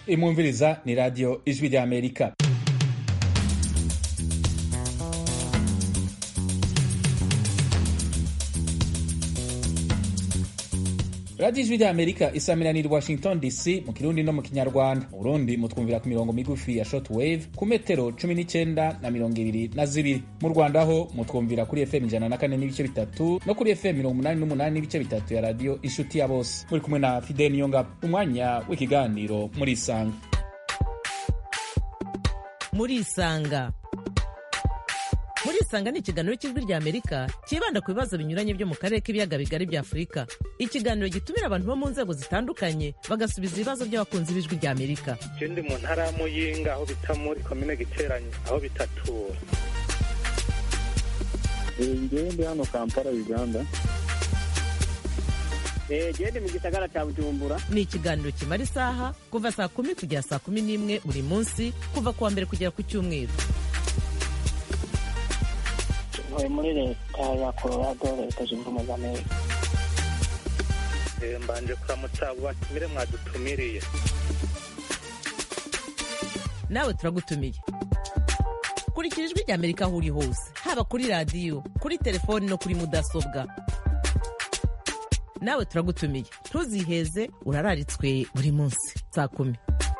imwumviriza ni radiyo ijwi rya amerika radiyo ijwi rya amerika isamiraniye washington dc mu kirundi no mu kinyarwanda mu burundi mutwumvira ku mirongo migufi ya short wave ku metero cumi n'icyenda na mirongo ibiri na zibiri mu rwanda ho mutwumvira kuri fm ijana na kane n'ibice bitatu no kuri fm mirongo umunani n'umunani n'ibice bitatu ya radiyo inshuti ya bose muri kumwe na fide niyongabo umwanya w'ikiganiro muri isanga muri isanga muri isanga ni ikiganiro cy'ijwi rya amerika cyibanda ku bibazo binyuranye byo mu karere k'ibiyaga bigari bya afurika ikiganiro gitumira abantu bo mu nzego zitandukanye bagasubiza ibibazo by'abakunzi b'ijwi rya amerika je ndi mu ntara ya muyinga aho bita muri komine giteranye aho bitatura ngewe ndi hano kampala uganda gende mu gisagara cya bujumbura ni ikiganiro kimara isaha kuva saa kumi kugera saa kumi n'imwe buri munsi kuva ku wa mbere kugera ku cyumweru ntuye muri leta ya colorado leta zunze ubumwe za amerika Eh, mbanje kuramutsa abo batumire mwadutumiriye nawe turagutumiye kurikira ijwi rya amerika aho uri hose haba kuri radiyo kuri telefoni no kuri mudasobwa nawe turagutumiye ntuziheze urararitswe buri munsi saa kumi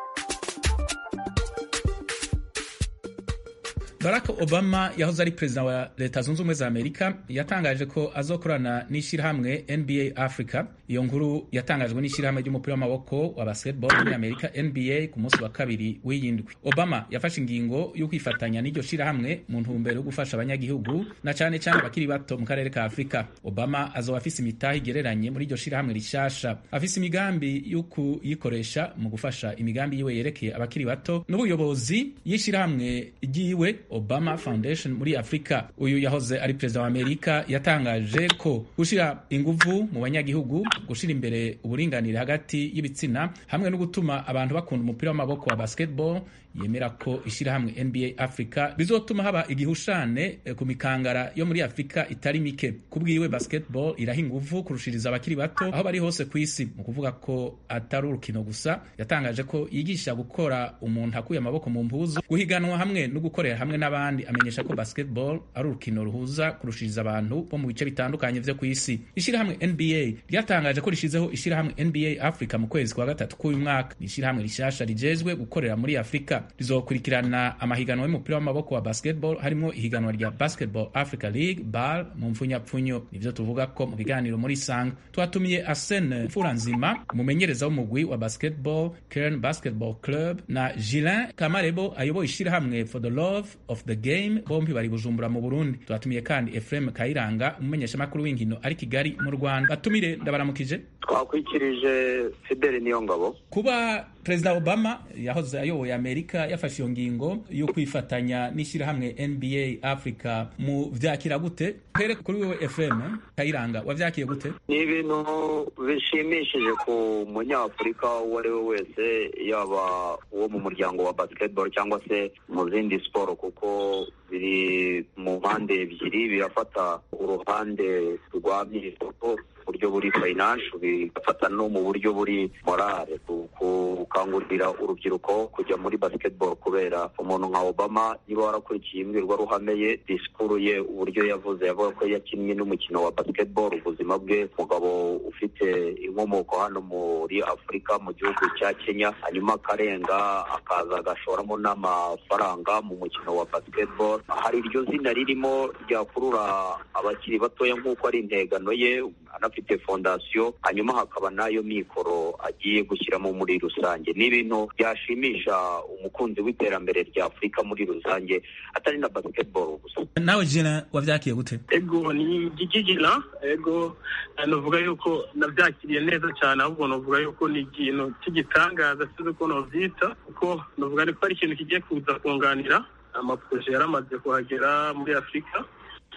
barack obama yahoze ari perezida wa leta zunze ubumwe za amerika yatangaje ko azokorana n'ishyirahamwe nba africa iyo nkuru yatangajwe n'ishyirahamwe ry'umupira w'amaboko wa basketball muri amerika nba ku munsi wa kabiri w'iyindwi obama yafashe ingingo yo kwifatanya n'iryo shyirahamwe mu ntumbero yo gufasha abanyagihugu na cyane cyane abakiri bato mu karere ka afurika obama azoba afise imitahe igereranye muri iryo shyirahamwe rishasha afise imigambi yo kuyikoresha mu gufasha imigambi yiwe yerekeye abakiri bato n'ubuyobozi y'ishyirahamwe ryiwe Obama Foundation muri Afurika. Uyu yahoze ari perezida wa Amerika yatangaje ko gushyira inguvu mu banyagihugu, gushyira imbere uburinganire hagati y'ibitsina hamwe no gutuma abantu bakunda umupira w'amaboko wa basketball yemera ko ishyirahamwe NBA Africa rizotuma haba igihushane ku mikangara yo muri Afurika itari mike. Kubwiwe basketball iraha inguvu kurushiriza abakiri bato aho bari hose ku isi. Mu kuvuga ko atari urukino gusa, yatangaje ko yigisha gukora umuntu akuye amaboko mu mpuzu, guhiganwa hamwe no gukorera hamwe n'abandi. Amenyesha ko basketball ari urukino ruhuza kurushiriza abantu bo mu bice bitandukanye vyo ku isi. Ishyirahamwe NBA ryatangaje ko rishizeho ishyirahamwe NBA Africa mu kwezi kwa gatatu k'uyu mwaka. Ni ishyirahamwe rishasha rijejwe gukorera muri Afurika rizokurikirana amahiganwa y'umupira w'amaboko wa basketball harimo ihiganwa rya Basketball Africa League BAL mu mfunyapfunyo nivyo tuvuga ko mu biganiro muri Sanga twatumiye Arsene Mfuranzima umumenyereza w'umugwi wa basketball Kern Basketball Club na Gilin Kamarebo ayoboye ishyirahamwe for the love of the game bombi bari Bujumbura mu Burundi twatumiye kandi Ephraim Kayiranga umumenyeshamakuru w'inkino ari Kigali mu Rwanda batumire ndabaramukije twakwikirije Fidel Niyongabo kuba perezida obama yahoze ayoboye amerika yafashe iyo ngingo yo kwifatanya n'ishyirahamwe nba africa mu vyakira gute here kuri wewe fm kayiranga wavyakiye gute ni ibintu bishimishije ku munyafurika uwo ari we wese yaba uwo mu muryango wa basketball cyangwa se mu zindi siporo kuko biri mu mpande ebyiri birafata uruhande rwa myitozo buryo buri financial bigafata no mu buryo buri morale gukangurira urubyiruko kujya muri basketball kubera umuntu nka Obama niba warakurikiye imbwirwaruhame ye disikuru ye uburyo yavuze yavuga ko yakinnye n'umukino wa basketball ubuzima bwe umugabo ufite inkomoko hano muri Afurika mu gihugu cya Kenya hanyuma akarenga akaza agashoramo n'amafaranga mu mukino wa basketball hari iryo zina ririmo ryakurura abakiri batoya nk'uko ari integano ye anafite fondasiyo hanyuma hakaba n'ayo mikoro agiye gushyiramo muri rusange ni ibintu byashimisha umukunzi w'iterambere rya afurika muri rusange atari na basketball gusa nawe jina wavyakiye gute ego ni gigigina ego navuga yuko nabyakiriye neza cyane ahubwo navuga yuko ni ikintu cy'igitangaza sinzi uko novyita kuko navuga ko ari ikintu kigiye kuza kunganira amaproje yaramaze kuhagera muri afurika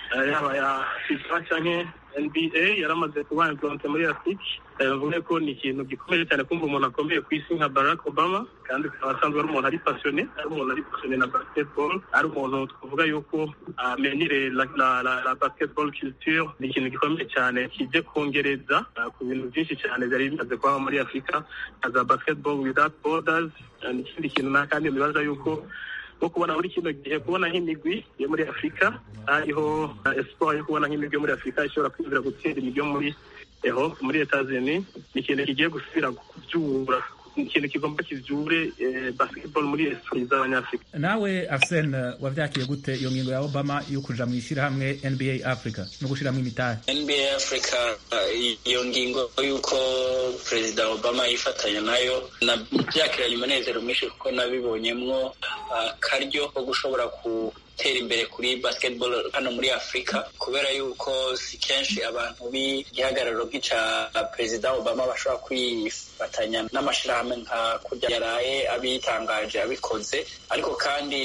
yaba ya fifa cyangwa nba yaramaze kuba implante muri afurika bavuga ko ni ikintu gikomeye cyane kumva umuntu akomeye ku isi nka barack obama kandi akaba asanzwe ari umuntu ari pasiyone ari umuntu ari pasiyone na basketball ari umuntu twavuga yuko amenyere la, la, la, la basketball culture ni ikintu gikomeye cyane kije kongereza ku bintu byinshi cyane byari bimaze kubaho muri afurika nka za basketball without borders ni ikindi kintu na kandi nibaza yuko nko kubona muri kino gihe kubona nk'imigwi yo muri afurika hariho espoir yo kubona nk'imigwi yo muri afurika ishobora kwinjira gutsinda imigwi yo muri eho muri etazini ni ikintu kigiye gusubira kubyura ikintu kigomba kivyure basketball muri esprit z'abanyafurika nawe arsen wavyakiye gute iyo ngingo ya obama yo kuja mu ishyirahamwe nba africa no gushiramwo imitari nba africa iyo ngingo y'uko perezida obama yifatanya nayo nabyakiranye umunezero mwinshi kuko nabibonyemwo akaryo ko gushobora ku gutera imbere kuri basketball hano muri afurika kubera yuko si kenshi abantu b'igihagararo nk'icya perezida obama bashobora kwifatanya n'amashyirahamwe nka kurya yaraye abitangaje abikoze ariko kandi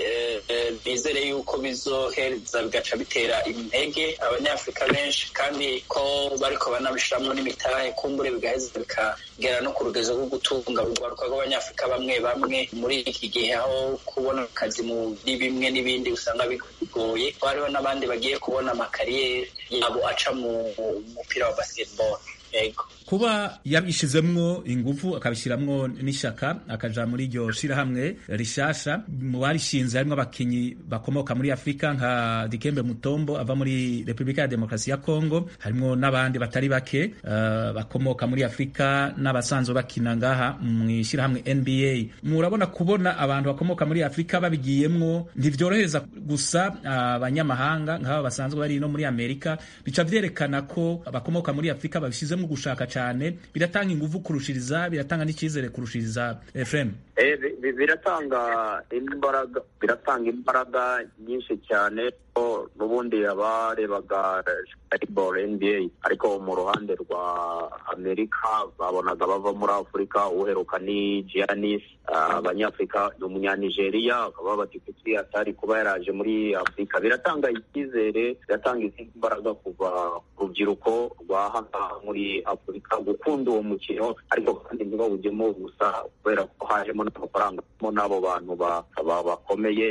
bizere yuko bizohereza bigaca bitera intege abanyafurika benshi kandi ko bariko banabishiramwo n'imitahe kumbure bigaheza bikagera no ku rugezo rwo gutunga urwaruka rw'abanyafurika bamwe bamwe muri iki gihe aho kubona akazi muri bimwe n'ibindi usanga bigoye hariho n'abandi bagiye kubona amakariyeri yabo aca mu mupira wa basketball yego kuba yabishizemwo ingufu akabishiramwo n'ishaka akaja muri iryo shirahamwe rishasha mu barishinze harimwo abakinyi bakomoka muri afurika nka dikembe mutombo ava muri repubulika ya demokarasi ya kongo harimwo n'abandi batari bake uh, bakomoka muri afurika n'abasanzwe bakina ngaha mu ishirahamwe nba murabona kubona abantu bakomoka muri afurika babigiyemwo ntivyorohereza gusa abanyamahanga uh, nk'aba basanzwe bari no muri amerika bica vyerekana ko bakomoka muri afurika babishizemwo gushaka cyane biratanga ingufu kurushiriza biratanga n'icyizere kurushiriza Efrem eh biratanga imbaraga biratanga imbaraga nyinshi cyane ko n'ubundi abarebaga basketball NBA ariko mu ruhande rwa Amerika babonaga bava muri Afurika uheruka ni Giannis abanyafurika ni umunyanigeriya bakaba bati kuki atari kuba yaraje muri Afurika biratanga icyizere biratanga izindi mbaraga kuva rubyiruko rwa hano muri Afurika gukunda uwo mukino ariko kandi ntibawujyemo gusa kubera ko hajemo n'amafaranga mo n'abo bantu bakomeye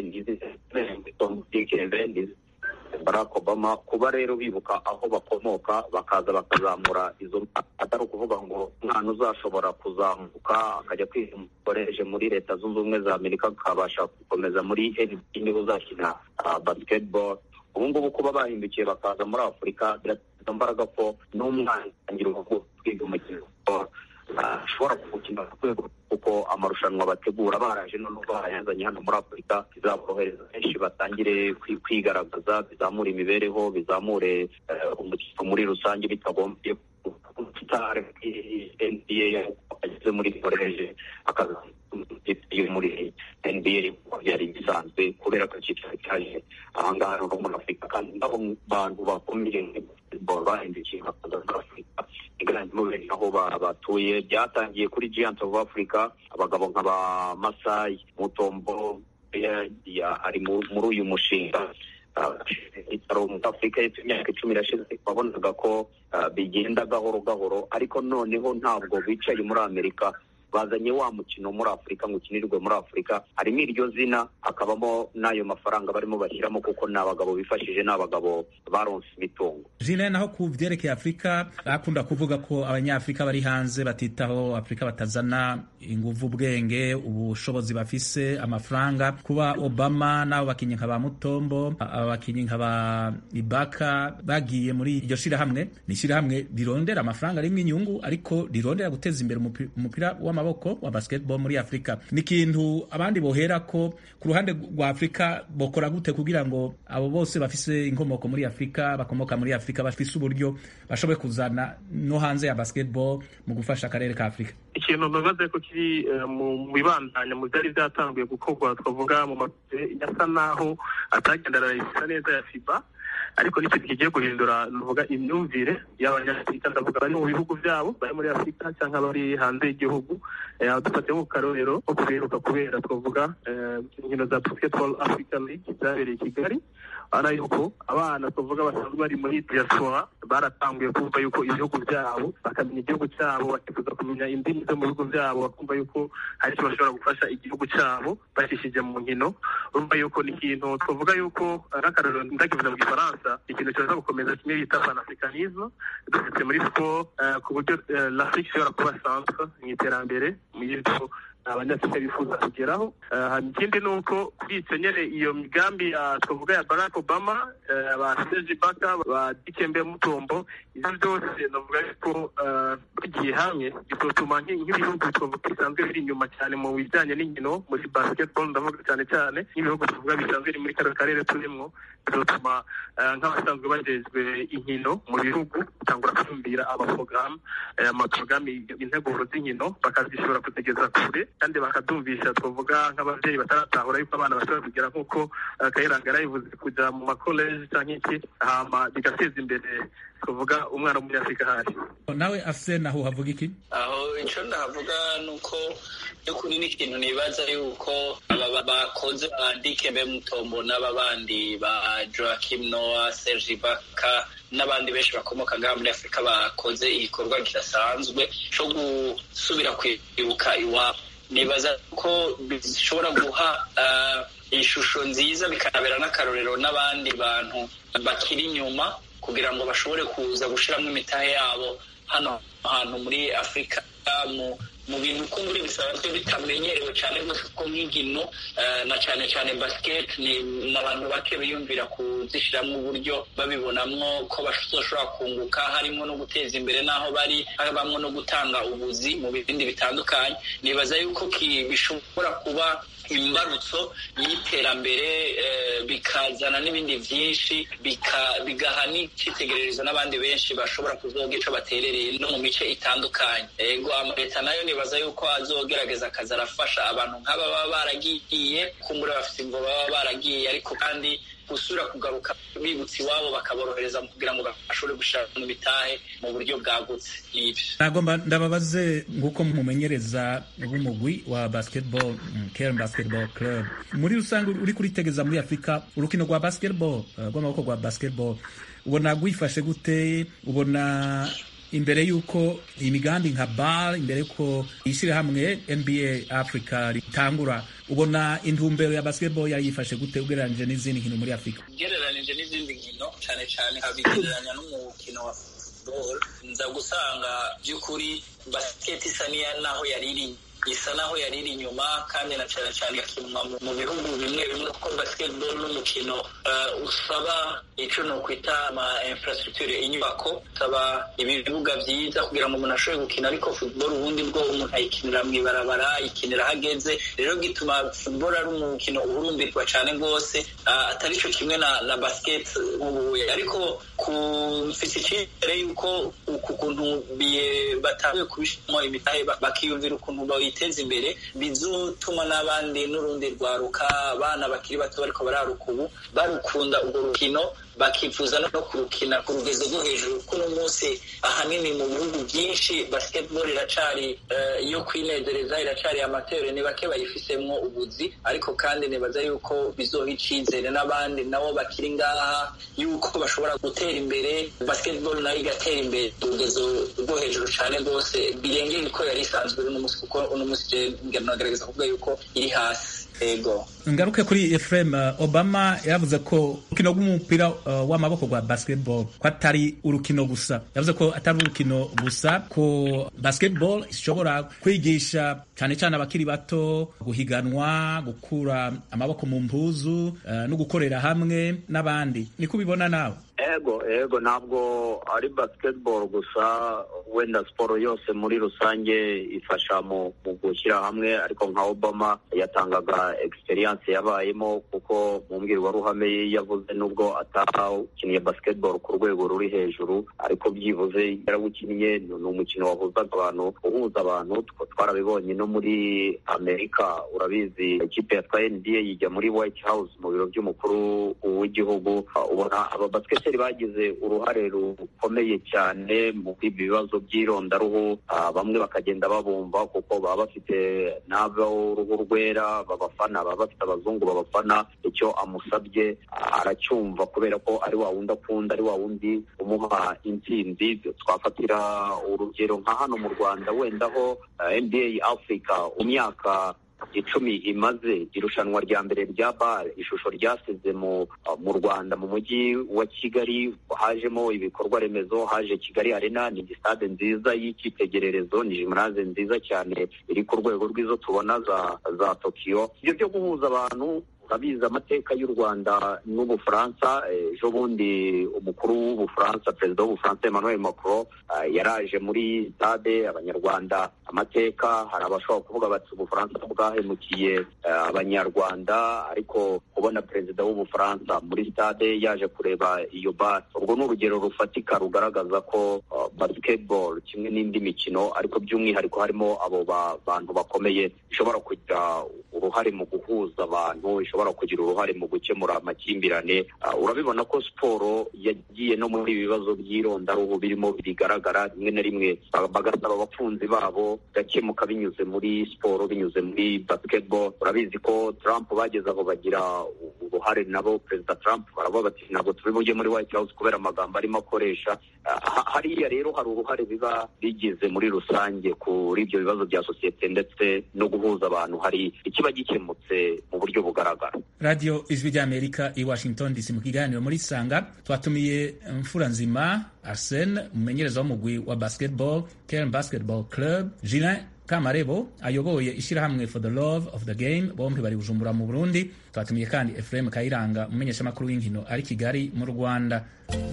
ndizi Barack Obama kuba rero bibuka aho bakomoka bakaza bakazamura izo atari ukuvuga ngo umwana uzashobora kuzamuka akajya kwiga umukoresheje muri leta zunze ubumwe za amerika akabasha gukomeza muri NBA niba uzakina basketball ubu ngubu kuba bahindukiye bakaza muri afurika birateza imbaraga ko n'umwana atangira urugo kwiga umukino ashobora kuwukina ku rwego kuko amarushanwa bategura baraje noneho barayazanye hano muri afurika bizaborohereza benshi batangire kwigaragaza bizamure imibereho bizamure umukino muri rusange bitagombye nba ageze muri koreje akaza muri nba byari bisanzwe kubera ko icyicaro cyaje ahangaha no muri afurika kandi nabo bantu bakomeye bahindukiye bakaza muri afurika iganjemo benshi aho batuye byatangiye kuri giant of africa abagabo nka ba masayi mutombo ari muri uyu mushinga ibitaro muri afurika y'epfo imyaka icumi irashize wabonaga ko bigenda gahoro gahoro ariko noneho ntabwo bicaye muri amerika bazanye wa mukino muri afurika ngo ukinirwe muri afurika harimo iryo zina hakabamo n'ayo mafaranga barimo bashyiramo kuko ni abagabo bifashije ni abagabo baronse imitungo jine naho ku byerekeye afurika akunda kuvuga ko abanyafurika bari hanze batitaho afurika batazana inguvu ubwenge ubushobozi bafise amafaranga kuba obama n'abo bakinnyi nka ba mutombo abakinnyi nka ba ibaka bagiye muri iryo shirahamwe ni ishirahamwe rirondera amafaranga arimo inyungu ariko rirondera guteza imbere umupira w'amaboko amaboko wa basketball muri Afrika ni ikintu abandi bohera ko ku ruhande rwa Afrika bokora gute kugira ngo abo bose bafise inkomoko muri Afrika bakomoka muri Afrika bafise uburyo bashoboye kuzana no hanze ya basketball mu gufasha akarere ka Afrika ikintu bibaze ko kiri mu bibandanya mu byari byatanguye gukorwa twavuga mu makipe yasa naho atagendana isa neza ya FIBA ariko n'ikintu kigiye guhindura nuvuga imyumvire y'abanyafurika ndavuga bari mu bihugu byabo bari muri afurika cyangwa bari hanze y'igihugu dufatiye mu karorero ko kubiruka kubera twavuga inkino za basketball africa league zabereye i kigali urabona yuko abana tuvuga basanzwe bari muri diaspora baratanguye kumva yuko ibihugu byabo bakamenya igihugu cyabo bakifuza kumenya indimi zo mu bihugu byabo bakumva yuko hari icyo bashobora gufasha igihugu cyabo bacishije mu nkino urumva yuko ni ikintu twavuga yuko nk'akarorero ndakivuze mu gifaransa ikintu kibaza gukomeza kimwe bita panafricanisme dufite muri siporo ku buryo l'afrique ishobora kuba centre mu iterambere mu y'ibyo abanyafurika bifuza kugeraho ikindi ni uko kuri icyo nyine iyo migambi twavuga ya barack obama ba seji baka ba dikembe mutombo ibyo byose navuga yuko bagiye hamwe bizotuma nk'ibihugu twavuga bisanzwe biri inyuma cyane mu bijyanye n'inkino muri basketball ndavuga cyane cyane nk'ibihugu tuvuga bisanzwe biri muri kano karere turimo bizotuma nk'abasanzwe bagejwe inkino mu bihugu bitangura kwiyumvira amaporogaramu amaporogaramu integuro z'inkino bakazishobora kuzigeza kure kandi bakadumvisha twavuga nk'ababyeyi bataratahura yuko abana bashobora kugera nk'uko kayiranga yarabivuze kujya mu makoleji cyangwa iki hama bigateza imbere twavuga umwana w'umunyafurika ahari nawe afise naho havuga iki aho icyo ndahavuga ni uko by'ukuri ni ikintu nibaza yuko aba bakoze ba dikembe mutombo n'aba bandi ba joakim noah serge baka n'abandi benshi bakomoka ngaha muri afurika bakoze igikorwa kidasanzwe cyo gusubira kwibuka iwabo nibaza ko bishobora guha ishusho nziza bikanabera n'akarorero n'abandi bantu bakiri inyuma kugira ngo bashobore kuza gushyiramo imitahe yabo hano hantu muri afurika mu bintu uko muri bisanzwe bitamenyerewe cyane rwose kuko nk'inkino na cyane cyane basiketi ni abantu bake biyumvira kuzishyiramo uburyo babibonamo ko bashobora kunguka harimo no guteza imbere n'aho bari habamo no gutanga ubuzi mu bindi bitandukanye nibaza yuko bishobora kuba imbarutso y'iterambere bikazana n'ibindi byinshi bigaha n'icyitegererezo n'abandi benshi bashobora kuzoga icyo baterereye no mu mice itandukanye ego leta nayo nibaza yuko azogerageza akaza arafasha abantu nk'aba baba baragiye kumbura bafite imvo baba baragiye ariko kandi gusura kugaruka bibutse iwabo bakaborohereza kugira ngo bashobore gushaka mu bitahe mu buryo bwagutse n'ibyo nagomba ndababaze nk'uko mumenyereza b'umugwi wa basketball Kern Basketball Club muri rusange uri kuritegeza muri Afurika urukino rwa basketball rw'amaboko rwa basketball ubona gwifashe gute ubona imbere y'uko imigambi nka bar imbere y'uko ishyirahamwe nba africa ritangura ubona intumbero ya basketball yari yifashe gute ugereranyije n'izindi nkino muri afurika ugereranyije n'izindi nkino cyane cyane habigereranya n'umukino wa football nza gusanga by'ukuri basket isa naho yari iri isa naho yari iri inyuma kandi na cyane cyane igakinwa mu bihugu bimwe bimwe kuko basketball n'umukino usaba icyo ni ukwita ama infrastructure inyubako usaba ibibuga byiza kugira ngo umuntu ashobore gukina ariko football ubundi bwo umuntu ayikinira mu ibarabara ayikinira ahageze rero gituma football ari umukino uhurumbirwa cyane rwose atari cyo kimwe na na basket nk'ubuye ariko ku mfite icyizere yuko uku kuntu batanguye kubishyiramo imitahe bakiyumvira ukuntu bayiteza imbere bizutuma n'abandi n'urundi rwaruka abana bakiri bato bariko bararuka ubu barukunda urwo rukino bakifuza no kurukina ku rugezo rwo hejuru kuno munsi ahanini mu bihugu byinshi basketball iracari iyo kwinezereza iracari amatere ni bake bayifisemwo ubuzi ariko kandi nibaza yuko bizoha icizere n'abandi nabo bakiri ngaha yuko bashobora gutera imbere basketball nayo igatera imbere urugezo rwo hejuru cane rwose birengeye uko yari isanzwe uno munsi kuko uno munsi nagerageza kuvuga yuko iri hasi ego ngaruke kuri Efrem Obama yavuze ko urukino rw'umupira uh, w'amaboko rwa basketball ko atari urukino gusa yavuze ko atari urukino gusa ko basketball ishobora kwigisha cyane cyane abakiri bato guhiganwa gukura amaboko mu mpuzu uh, no gukorera hamwe n'abandi niko ubibona nawe ego ego ntabwo ari basketball gusa wenda siporo yose muri rusange ifasha mu gushyira hamwe ariko nka obama yatangaga experience yabayemo kuko mu mbwirwaruhame ye yavuze nubwo atakiniye basketball ku rwego ruri hejuru ariko byibuze yarawukiniye ni umukino wahuzaga abantu uhuza abantu twarabibonye no muri amerika urabizi ikipe yatwaye nba yijya muri white house mu biro by'umukuru w'igihugu ubona aba basketeri bagize uruhare rukomeye cyane mu ibi bibazo by'irondaruhu bamwe bakagenda babumva kuko baba bafite n'ab'uruhu rwera babafana baba bafite abazungu babafana icyo amusabye aracyumva kubera ko ari wa wundi akunda ari wa wundi umuha intsinzi twafatira urugero nka hano mu rwanda wenda aho nba africa umyaka icumi imaze irushanwa rya mbere rya bare ishusho ryasize mu mu rwanda mu mujyi wa kigali hajemo ibikorwa remezo haje kigali arena ni stade nziza y'icyitegererezo ni jimnaze nziza cyane iri ku rwego rw'izo tubona za za tokiyo ibyo byo guhuza abantu urabizi amateka y'u rwanda n'ubufaransa ejo bundi umukuru w'ubufaransa perezida w'ubufaransa emmanuel macron yaraje muri stade abanyarwanda amateka hari abashobora kuvuga bati ubufaransa bwahemukiye abanyarwanda ariko kubona perezida w'ubufaransa muri stade yaje kureba iyo bare urwo ni urugero rufatika rugaragaza ko basketball kimwe n'indi mikino ariko by'umwihariko harimo abo bantu bakomeye ishobora kugira uruhare mu guhuza abantu ishobora kugira uruhare mu gukemura amakimbirane urabibona ko siporo yagiye no muri ibi bibazo by'irondaruhu birimo bigaragara rimwe na rimwe bagasaba abakunzi babo gakemuka binyuze muri siporo binyuze muri basketball urabizi ko Trump bageze aho bagira uruhare nabo perezida Trump baravuga bati ntabwo turi bujye muri White House kubera amagambo arimo akoresha hariya rero hari uruhare biba bigize muri rusange kuri ibyo bibazo bya sosiyete ndetse no guhuza abantu hari ikiba gikemutse mu buryo bugaragara radiyo ijwi ry'amerika i washington dc mu kiganiro muri sanga twatumiye mfura nzima arsene umumenyereza w'umugwi wa basketball kern basketball club julin kamarebo ayoboye ishyirahamwe for the love of the game bombi bari bujumbura mu burundi twatumiye kandi efuremu kayiranga umumenyeshamakuru w'inkino ari kigali mu rwanda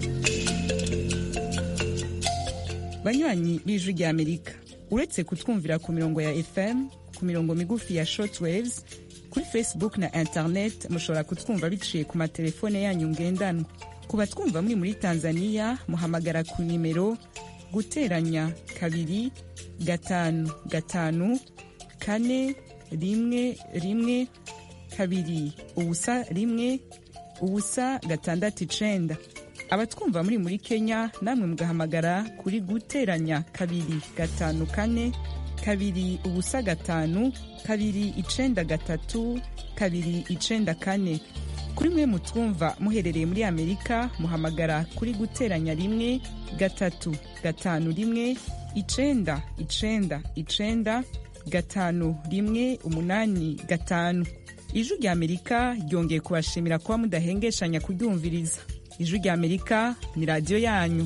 banywanyi b'ijwi ry'amerika uretse kutwumvira ku mirongo ya fm ku mirongo migufi ya shortwaves kuri facebook na internet mushobora kutwumva biciye ku matelefone yanyu ngendanwa ku batwumva muri muri tanzania muhamagara ku nimero guteranya kabiri gatanu gatanu kane rimwe rimwe kabiri ubusa rimwe ubusa gatandatu icenda abatwumva muri muri kenya namwe mugahamagara kuri guteranya kabiri gatanu kane kabiri ubusa gatanu kabiri icenda gatatu kabiri icenda kane kuri mwe mutwumva muherereye muri amerika muhamagara kuri guteranya rimwe gatatu gatanu rimwe icenda icenda icenda gatanu rimwe umunani gatanu ijwi rya amerika ryongeye kubashimira kuba mudahengeshanya kuryumviriza ijwi rya amerika ni radiyo yanyu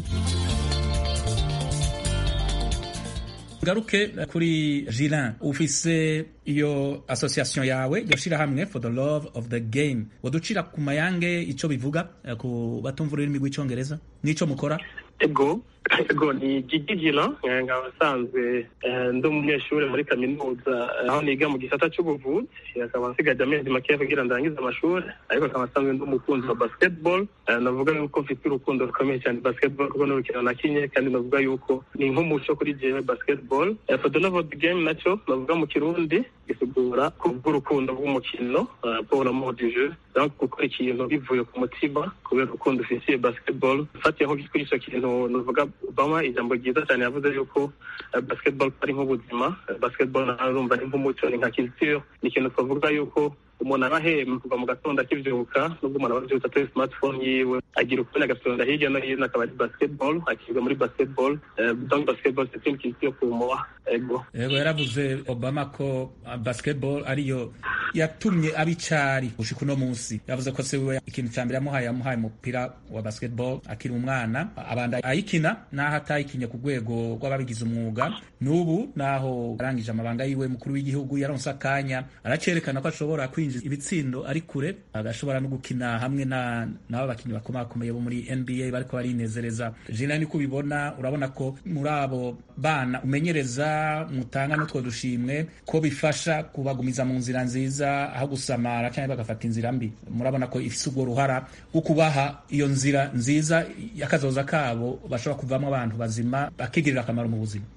ngaruke kuri Jilin ufise iyo association yawe iryo shirahamwe for the love of the game waducira ku mayange ico bivuga ku batumva ururimi rw'icongereza n'ico mukora ego ego ni Gigi Jilin nkaba asanzwe ndi umunyeshuri muri kaminuza aho niga mu gisata cy'ubuvuzi akaba nsigaje amezi makeya kugira ndangize amashuri ariko akaba asanzwe ndi umukunzi wa basketball navuga yuko mfite urukundo rukomeye cyane basketball kuko n'urukino nakinye kandi navuga yuko ni nk'umuco kuri jewe basketball for the love of the game nacyo navuga mu kirundi gisigura kubw'urukundo rw'umukino pour l'amour du jeu donc gukora ikintu bivuye ku mutima kubera urukundo ufitiye basketball ufatiye nko kuri icyo kintu navuga Obama ijambo ryiza cyane yavuze yuko basketball ari nk'ubuzima basketball narumva ni nk'umuco ni nka culture ni ikintu twavuga yuko umuntu aba ahema kuva mu gatondo akibyuka nubwo umuntu aba abyutse atari smartphone yiwe agira ukubona agasonda hirya no hino akaba ari basketball akiga muri basketball donc basketball c'est une culture pour moi ego yego yaravuze obama ko basketball ariyo yatumye abicari gushika uno munsi yavuze ko se wiwe ikintu cya mbere yamuhaye yamuhaye umupira wa basketball akiri umwana abanda ayikina naho atayikinye ku rwego rw'ababigize umwuga n'ubu naho arangije amabanga yiwe mukuru w'igihugu yaronse akanya aracerekana ko ashobora kwinjiza ibitsindo ari kure agashobora no gukina hamwe na n'abo bakinnyi bakomakomeye bo muri NBA bariko barinezereza jina niko ubibona urabona ko muri abo bana umenyereza mutanga n'utwo dushimwe ko bifasha kubagumiza mu nzira nziza aho gusamara cyangwa bagafata inzira mbi murabona ko ifise ubwo ruhara rwo kubaha iyo nzira nziza y'akazoza kabo bashobora kuvamo abantu bazima bakigirira akamaro mu buzima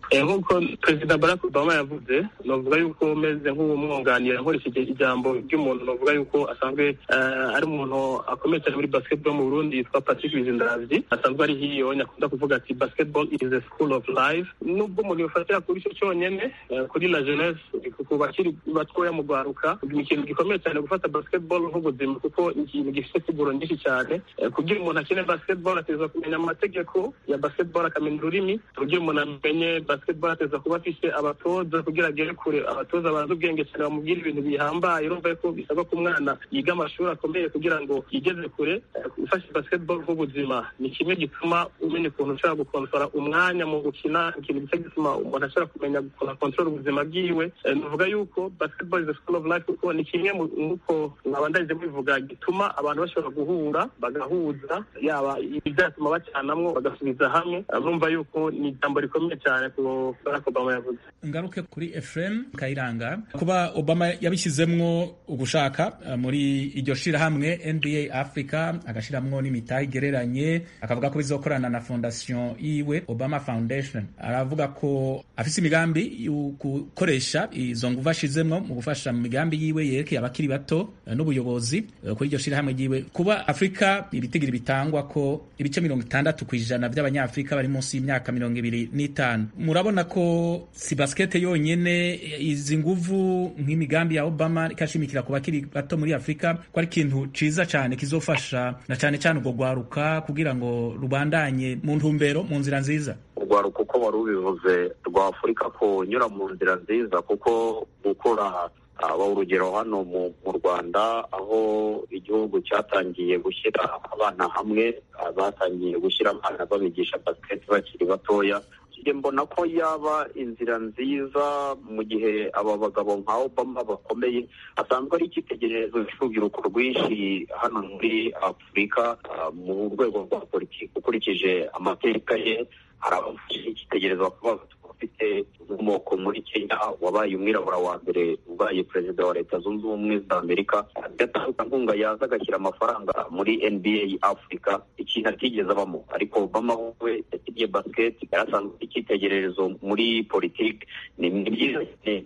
nk'uko perezida barack obama yavuze navuga yuko umeze nk'uwumwunganira nkoresheje ijambo ry'umuntu navuga yuko asanzwe ari umuntu akomeye cyane muri basketball mu burundi yitwa patrick bizindavyi asanzwe ari hiyo nyakunda kuvuga ati basketball is a school of life nubwo umuntu yofatira kuri cyo cyonyene kuri la jeunesse ku bakiri batoya mu rwaruka ni ikintu gikomeye cyane gufata basketball nk'ubuzima kuko ni ikintu gifite siguro nyinshi cyane kugira umuntu akine basketball ateza kumenya amategeko ya basketball akamenya ururimi kugira umuntu amenye basketball ateza kuba afise abatoza kugira agere kure abatoza bazi ubwenge cyane bamubwira ibintu bihambaye urumva ko bisaba ko umwana yiga amashuri akomeye kugira ngo yigeze kure ufashe basketball nk'ubuzima ni kimwe gituma umenya ukuntu ushobora gukonsora umwanya mu gukina ikintu gice gituma umuntu ashobora kumenya gukora kontrol ubuzima bwiwe nuvuga yuko basketball is a school of life kuko ni kimwe nk'uko nabandanyije bivuga gituma abantu bashobora guhura bagahuza yaba ibyatuma bacanamwo bagasubiza hamwe urumva yuko ni ijambo rikomeye cyane ku barack obama yavuze ngaruke kuri efuremu kayiranga kuba obama yabishyizemwo ugushaka muri iryo shirahamwe nba africa agashiramwo n'imitahe igereranye akavuga ko bizokorana na fondasiyo yiwe obama foundation aravuga ko afise imigambi yo gukoresha izo nguvu ashizemwo mu gufasha mu migambi yiwe yerekeye abakiri bato n'ubuyobozi kuri iryo shirahamwe ryiwe kuba afurika ibitigiri bitangwa ko ibice mirongo itandatu ku ijana by'abanyafurika bari munsi y'imyaka mirongo ibiri n'itanu murabona ko si basikete yonyene izi nguvu nk'imigambi ya obama ikashimikira ku bakiri bato muri afurika ko ari ikintu ciza cyane kizofasha na cyane cyane urwo rwaruka kugira ngo rubandanye mu ntumbero mu nzira nziza urwaruka uko wari ubivuze rwa afurika kunyura mu nzira nziza kuko gukora aba urugero hano mu rwanda aho igihugu cyatangiye gushyira abana hamwe batangiye gushyira abana babigisha basiketi bakiri batoya mbona ko yaba inzira nziza mu gihe aba bagabo nka obama bakomeye asanzwe ari icyitegererezo cy'urubyiruko rwinshi hano muri afurika mu rwego rwa politiki ukurikije amateka ye hari abafite icyitegererezo bakaba ufite inkomoko muri kenya wabaye umwirabura wa mbere ubaye perezida wa leta zunze ubumwe za amerika agatanga nkunga yaza agashyira amafaranga muri nba africa ikintu atigeze abamo ariko obama we yasigiye basiketi yarasanzwe icyitegererezo muri politiki ni byiza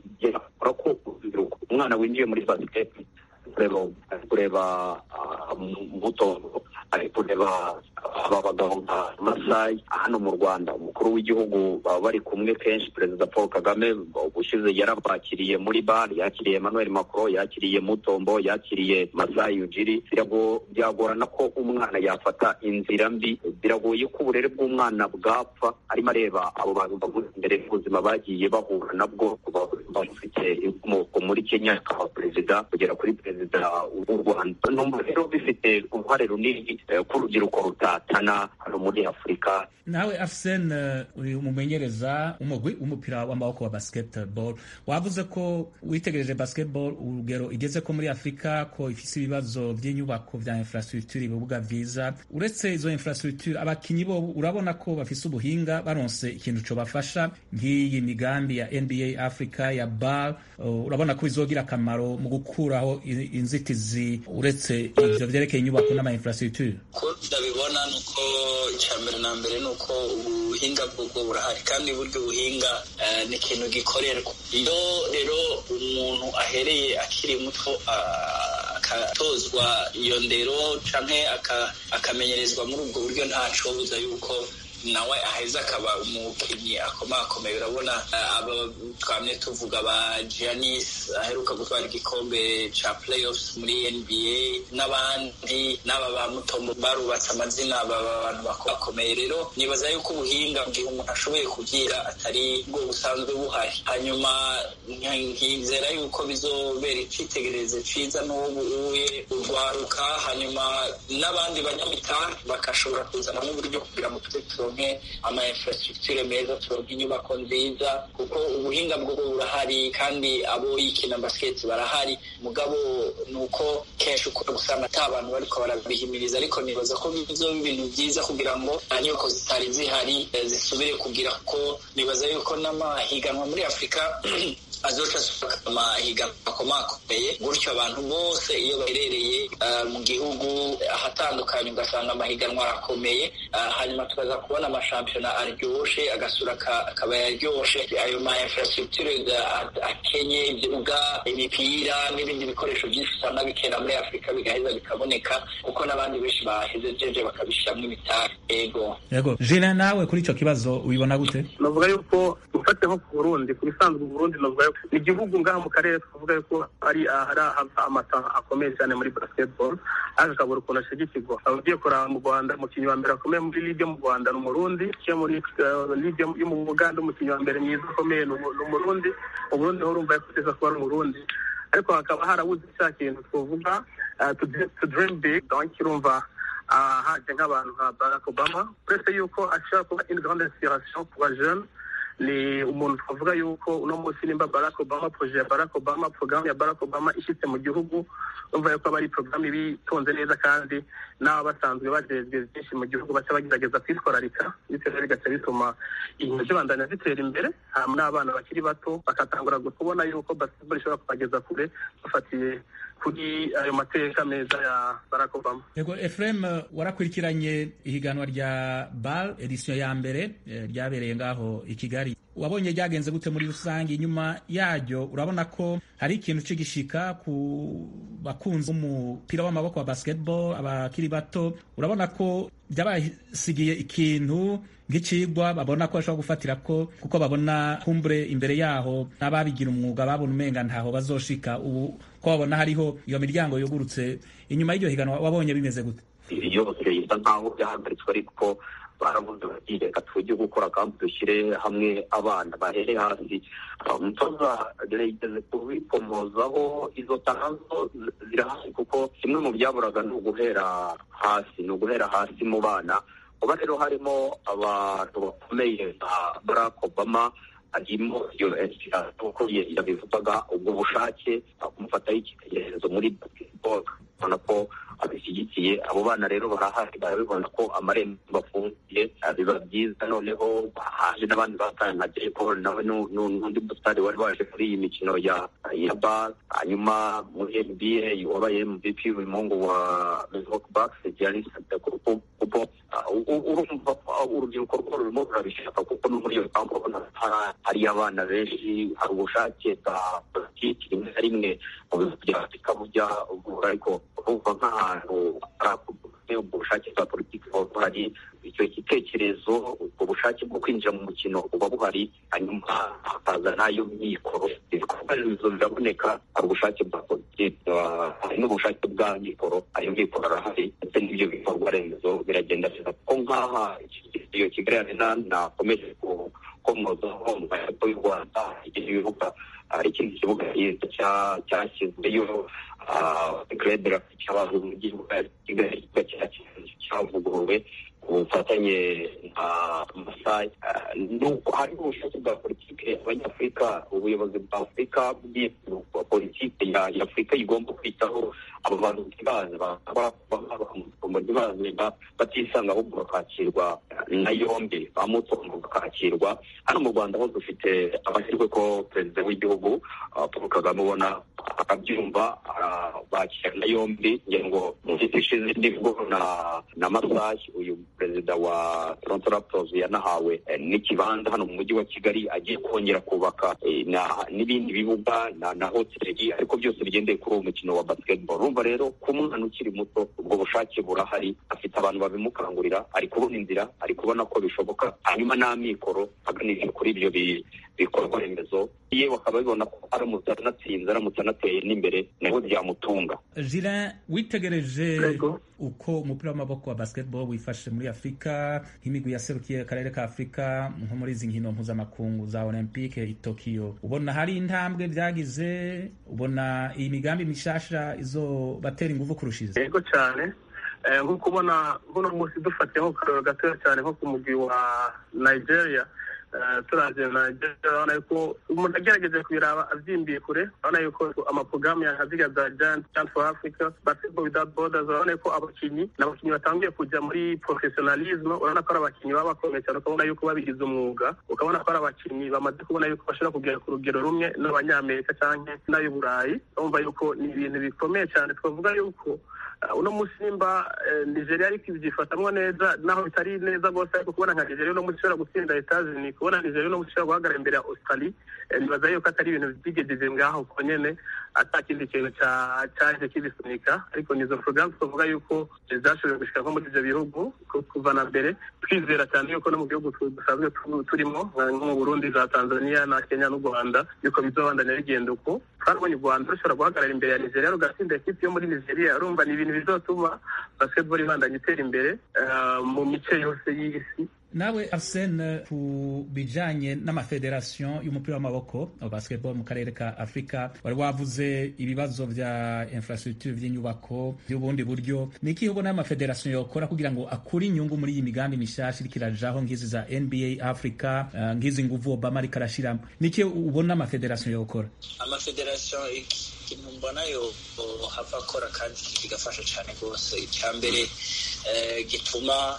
cyane ko umwana winjiye muri basiketi kureba muto ari kureba aba bagabo nka masayi hano mu rwanda umukuru w'igihugu baba bari kumwe kenshi perezida paul kagame ubushize yarabakiriye muri bare yakiriye emmanuel macron yakiriye mutombo yakiriye masayi ujiri byagorana ko umwana yafata inzira mbi biragoye ko uburere bw'umwana bwapfa arimo areba abo bantu bavuze imbere y'ubuzima bagiye bahura nabwo bafite inkomoko muri kenya akaba perezida kugera kuri perezida w'u rwanda numva rero bifite uruhare runini k'urubyiruko rutatana hano muri afurika nawe afsen uri umumenyereza umugwi w'umupira w'amaboko wa basketball wavuze ko witegereje basketball urugero igeze ko muri afurika ko ifise ibibazo by'inyubako vya infrastructure ibibuga vyiza uretse izo infrastructure abakinyi bo urabona ko bafise ubuhinga baronse ikintu co bafasha nk'iyi migambi ya nba africa ya bar uh, urabona ko bizogira akamaro mu gukuraho inzitizi uretse ivyo vyerekeye inyubako n'ama infrastructure ko ndabibona nuko icya mbere na mbere ni uko ubuhinga bw'ubwo burahari kandi buryo buhinga ni ikintu gikorerwa iyo rero umuntu ahereye akiri muto akatozwa iyo ndero cyangwa akamenyerezwa muri ubwo buryo ntacobuza yuko nawe aheza akaba umukinnyi akomakomeye urabona aba twamye tuvuga ba Giannis aheruka gutwara igikombe ca playoffs muri NBA n'abandi n'aba ba Mutombo barubatse amazina aba bantu bakomeye rero nibaza yuko ubuhinga bwihe umuntu ashoboye kugira atari bwo busanzwe buhari hanyuma nkizera yuko bizobera icitegererezo ciza n'ubu uye urwaruka hanyuma n'abandi banyamitahe bagashobora kuzana n'uburyo kugira ngo tuze turonke ama infrastructure meza turonke inyubako nziza kuko ubuhinga bwo burahari kandi abo yikina basket barahari mugabo nuko kenshi ukora gusanga ata abantu bariko barabihimiriza ariko nibaza ko bizoba ibintu byiza kugira ngo inyubako zitari zihari zisubire kugira ko nibaza yuko n'amahiganwa muri afurika azoca asuka amahiganwa akomakomeye gutyo abantu bose iyo baherereye mu gihugu ahatandukanye ugasanga amahiganwa arakomeye hanyuma tukaza kubona kubona amashampiyona aryoshe agasura akaba yaryoshe ayo ma infrastructure akenye ibibuga imipira n'ibindi bikoresho byinshi usanga bikera muri afurika bigaheza bikaboneka kuko n'abandi benshi bahejeje bakabishyiramo imitari yego yego jina nawe kuri icyo kibazo ubibona gute navuga yuko ufate nko ku burundi ku bisanzwe uburundi navuga yuko ni igihugu ngaha mu karere twavuga yuko ari ahari amata akomeye cyane muri basketball ariko akabura ukuntu ashigikirwa ugiye kuraba mu rwanda umukinnyi wa mbere akomeye muri ligue mu rwanda ni umurundi uciye muri ligue yo mu buganda umukinnyi wa mbere mwiza ukomeye ni umurundi mu burundi ho urumva yakuteza kuba ari umurundi ariko hakaba harabuze cya kintu twavuga to dream big donc urumva haje nk'abantu nka barack obama uretse yuko ashobora kuba une grande inspiration ku bajene ni umuntu twavuga yuko uno munsi nimba barack obama proje ya barack obama porogaramu ya barack obama ishyitse mu gihugu urumva yuko aba ari porogaramu iba itonze neza kandi n'aba basanzwe bajejwe byinshi mu gihugu baca bagerageza kwitwararika bityo rero bigaca bituma ibintu zibandanya zitera imbere hama n'abana bakiri bato bakatangura kubona yuko basketball ishobora kubageza kure bafatiye kuri ayo mateka meza ya barack obama yego efurem warakurikiranye ihiganwa rya bal edisiyo ya mbere ryabereye ngaho i kigali wabonye ryagenze gute muri rusange inyuma yaryo urabona ko hari ikintu cy'igishika ku bakunzi b'umupira w'amaboko wa basketball abakiri bato urabona ko byabasigiye ikintu nk'icigwa babona ko bashobora gufatira ko kuko babona kumbure imbere yaho n'ababigira umwuga babona umenga ntaho bazoshika ubu ko babona hariho iyo miryango yugurutse inyuma y'iryo higanwa wabonye bimeze gute yose isa nkaho byahagaritswe ariko baravuze bati reka tujye gukora kandi dushyire hamwe abana bahere hasi umutoza yigeze kubikomozaho izo tangazo zirahari kuko kimwe mu byaburaga ni uguhera hasi ni uguhera hasi mu bana kuba rero harimo abantu bakomeye nka barack obama harimo iyo kuko yabivugaga ubwo bushake kumufataho icyitegererezo muri basketball ubona ko abishyigikiye abo bana rero barahari barabibona ko amarembo afungiye biba byiza noneho haje n'abandi batanye nka Jay Paul nawe n'undi musitari wari waje muri iyi mikino ya ya bas hanyuma muri NBA wabaye MVP umuhungu wa Milwaukee Bucks Giannis Antetokounmpo kuko urumva urubyiruko rwo rurimo rurabishaka kuko no muri iyo mpamvu ubona hari abana benshi hari ubushake bwa politiki rimwe na rimwe mu bihugu bya afurika bujya ariko urumva nk'ahantu hari ubwo bushake bwa politiki buba buhari icyo gitekerezo ubwo bushake bwo kwinjira mu mukino buba buhari hanyuma hakaza n'ayo mikoro ibikorwa remezo biraboneka hari ubushake bwa politiki hari n'ubushake bwa mikoro ayo mikoro arahari ndetse n'ibyo bikorwa remezo biragenda neza kuko nk'aha iyo kigali arena nakomeje gukomozaho mu majyepfo y'u rwanda ibibuga hari ikindi kibuga cyiza cyashyizweyo club cy'abantu mu gihugu kigali cyavuguruwe ku bufatanye na masayi nuko hari ubushake bwa politiki abanyafurika ubuyobozi bwa afurika bwa politiki ya afurika igomba kwitaho abo bantu ntibaze ntibaze batisanga ahubwo bakakirwa na yombi bamutungo bakakirwa hano mu rwanda ho dufite amahirwe ko perezida w'igihugu paul kagame ubona akabyumva bakira na yombi ngira ngo mu minsi ishize nibwo na na masayi uyu perezida wa toronto raptors yanahawe n'ikibanza hano mu mujyi wa kigali agiye kongera kubaka n'ibindi bibuga na hoteli ariko byose bigendeye kuri uwo mukino wa basketball urumva rero ku mwana ukiri muto ubwo bushake burahari afite abantu babimukangurira ari kubona inzira ari kubona ko bishoboka hanyuma n'amikoro aganisha kuri ibyo bikorwa remezo ye bakaba babibona ko aramutse anatsinze aramutse anateye n'imbere nawe byamutunga Julien witegereje uko umupira w'amaboko wa basketball wifashe muri afurika nk'imigwi yaserukiye akarere ka afurika nko muri izi nkino mpuzamakungu za olympique i tokiyo ubona hari intambwe byagize ubona iyi migambi mishasha izo batera ingufu kurushiza yego cyane nk'uko ubona buno munsi dufatiye nko karoro gatoya cyane nko ku mugwi wa nigeria turaje nigeria urabona yuko umuntu agerageje kubiraba abyimbiye kure urabona yuko amaporogaramu ya nkaziga za giant chance for africa basketball without borders urabona yuko abakinnyi ni abakinnyi batangiye kujya muri professionalism urabona ko ari abakinnyi baba bakomeye cyane ukabona yuko babigize umwuga ukabona ko ari abakinnyi bamaze kubona yuko bashobora kugera ku rugero rumwe n'abanyamerika cyangwa n'ay'uburayi urumva yuko ni ibintu bikomeye cyane twavuga yuko uno munsi nimba nigeria ariko ibyifatamwo neza naho bitari neza rwose ariko kubona nka nigeria uno munsi ishobora gutsinda etazini kubona nigeria uno munsi ishobora guhagarara imbere ya australie nibaza yuko atari ibintu byigejeje ngaho ko nyene ata kindi kintu caje kibisunika ariko nizo porogaramu tuvuga yuko zashoboye gushika nko muri ivyo bihugu kuva na mbere twizera cyane yuko no mu gihugu dusanzwe turimo nko mu burundi za tanzania na kenya n'u rwanda yuko bizobandanya bigenda uko twarabonye u rwanda rushobora guhagarara imbere ya nigeria rugatsinda ekipi yo muri nigeria urumva ni ibintu bizotuma basketball ibandanya itera imbere mu mice yose y'isi nawe arsene ku bijanye n'amafederasiyo y'umupira w'amaboko basketball mu karere ka afurika wari wavuze ibibazo vya infrastructure vy'inyubako vy'ubundi buryo ni iki ubona amafederasiyo yokora kugira ngo akure inyungu muri iyi migambi mishasha iriko irajaho nk'izi za nba africa uh, nk'izi nguvu obama ariko arashiramo ni iki ubona amafederasiyo yokora amafederasiyo ikintu mbona yo hava akora kandi kigafasha cyane rwose icya mbere gituma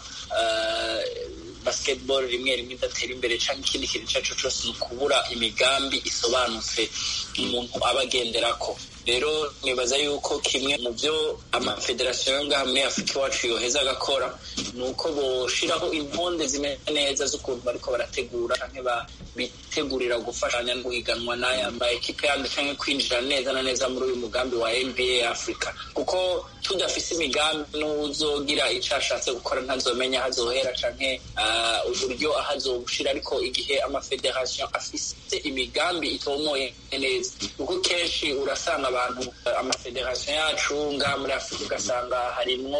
basketball rimwe rimwe idatera imbere cyangwa ikindi kintu icyo ari cyo cyose ni ukubura imigambi isobanutse umuntu aba agenderako rero nibaza yuko kimwe mu byo amafederasiyo yo ngaha muri afurika iwacu yoheza agakora ni uko boshiraho intonde zimeze neza z'ukuntu bariko barategura cyangwa bitegurira gufashanya no guhiganwa n'aya ma ekipe yandi cyangwa kwinjira neza na neza muri uyu mugambi wa nba africa kuko tudafise imigambi n'uzogira icyo ashatse gukora ntazomenya aho azohera canke uburyo aho azobushira ariko igihe amafederasiyo afise imigambi itomoye neza kuko kenshi urasanga abantu amafederasiyo yacu ngaha muri afurika ugasanga harimwo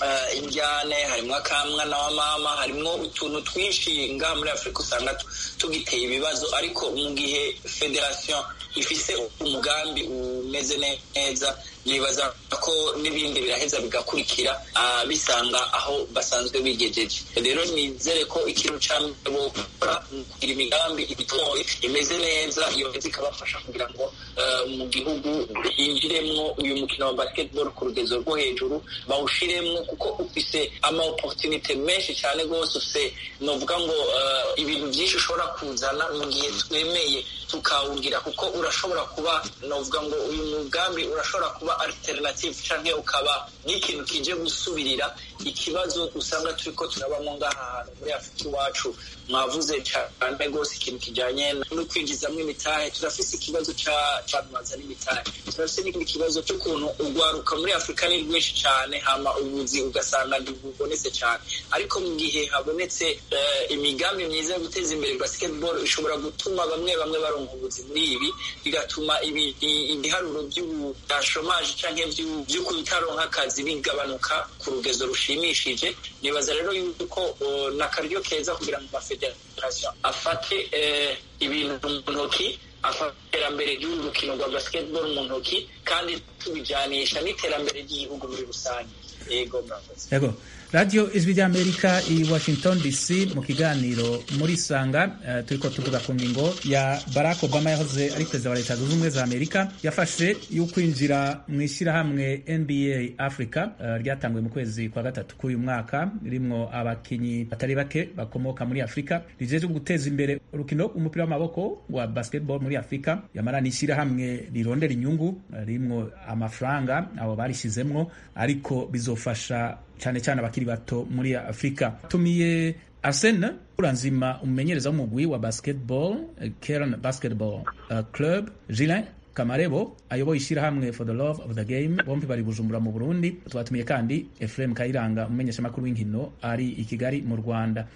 injyane harimwo akamwana wa mama harimwo utuntu twinshi ngaha muri afurika usanga tugiteye ibibazo ariko mu gihe federasiyo ifise umugambi umeze neza nibaza ko n'ibindi biraheza bigakurikira bisanga aho basanzwe bigejeje rero nizere ko ikintu cya mbere bokora kugira imigambi itoye imeze neza yoheza ikabafasha kugira ngo mu gihugu hinjiremwo uyu mukino wa basketball ku rugezo rwo hejuru bawushiremwo kuko ufise ama opportunity menshi cyane rwose ufise novuga ngo ibintu byinshi ushobora kuzana mu gihe twemeye tukawugira kuko urashobora kuba novuga ngo uyu mugambi urashobora kuba alternative canke ukaba n'ikintu kije gusubirira ikibazo usanga turiko turabamo ngaha hantu muri afurika iwacu mwavuze cyane rwose ikintu kijanye no kwinjizamwo imitahe turafise ikibazo c'abantu bazana imitahe turafise n'ikindi kibazo c'ukuntu urwaruka muri afurika ni rwinshi cane hama ubuzi ugasanga ntibubonetse cane ariko mu gihe habonetse imigambi myiza yo guteza imbere basketball ishobora gutuma bamwe bamwe baronka ubuzi muri ibi bigatuma ibiharuro by'ubudashomaje canke vyo kutaronka akazi bigabanuka ku rugezo rushimishije nibaza rero yuko n'akaryo keza kugira ngo amafederasiyo afate ibintu mu ntoki afata iterambere ry'uru rukino rwa basketball mu ntoki kandi tubijanisha n'iterambere ry'igihugu muri rusange yego murakoze yego radiyo ijwi ry'amerika i washington dc mu kiganiro muri sanga uh, turiko tuvuga ku ngingo ya barack obama yahoze ari perezida wa leta zunze ubumwe za amerika yafashe y'ukwinjira mu ishyirahamwe nba africa uh, ryatanguwe mu kwezi kwa gatatu k'uyu mwaka ririmwo abakinyi batari bake bakomoka muri afurika rijejwe guteza imbere urukino umupira w'amaboko wa basketball muri afurika yamara ni ishyirahamwe rirondera inyungu uh, ririmwo amafaranga abo barishyizemwo ariko bizofasha cyane cyane abakiri bato muri afurika tumiye arsene uranzima umumenyereza w'umugwi wa basketball kern basketball uh, club gilin kamarebo ayoboye ishyirahamwe for the love of the game bombi bari bujumbura mu burundi twatumiye kandi efuremu kayiranga umumenyeshamakuru w'inkino ari i kigali mu rwanda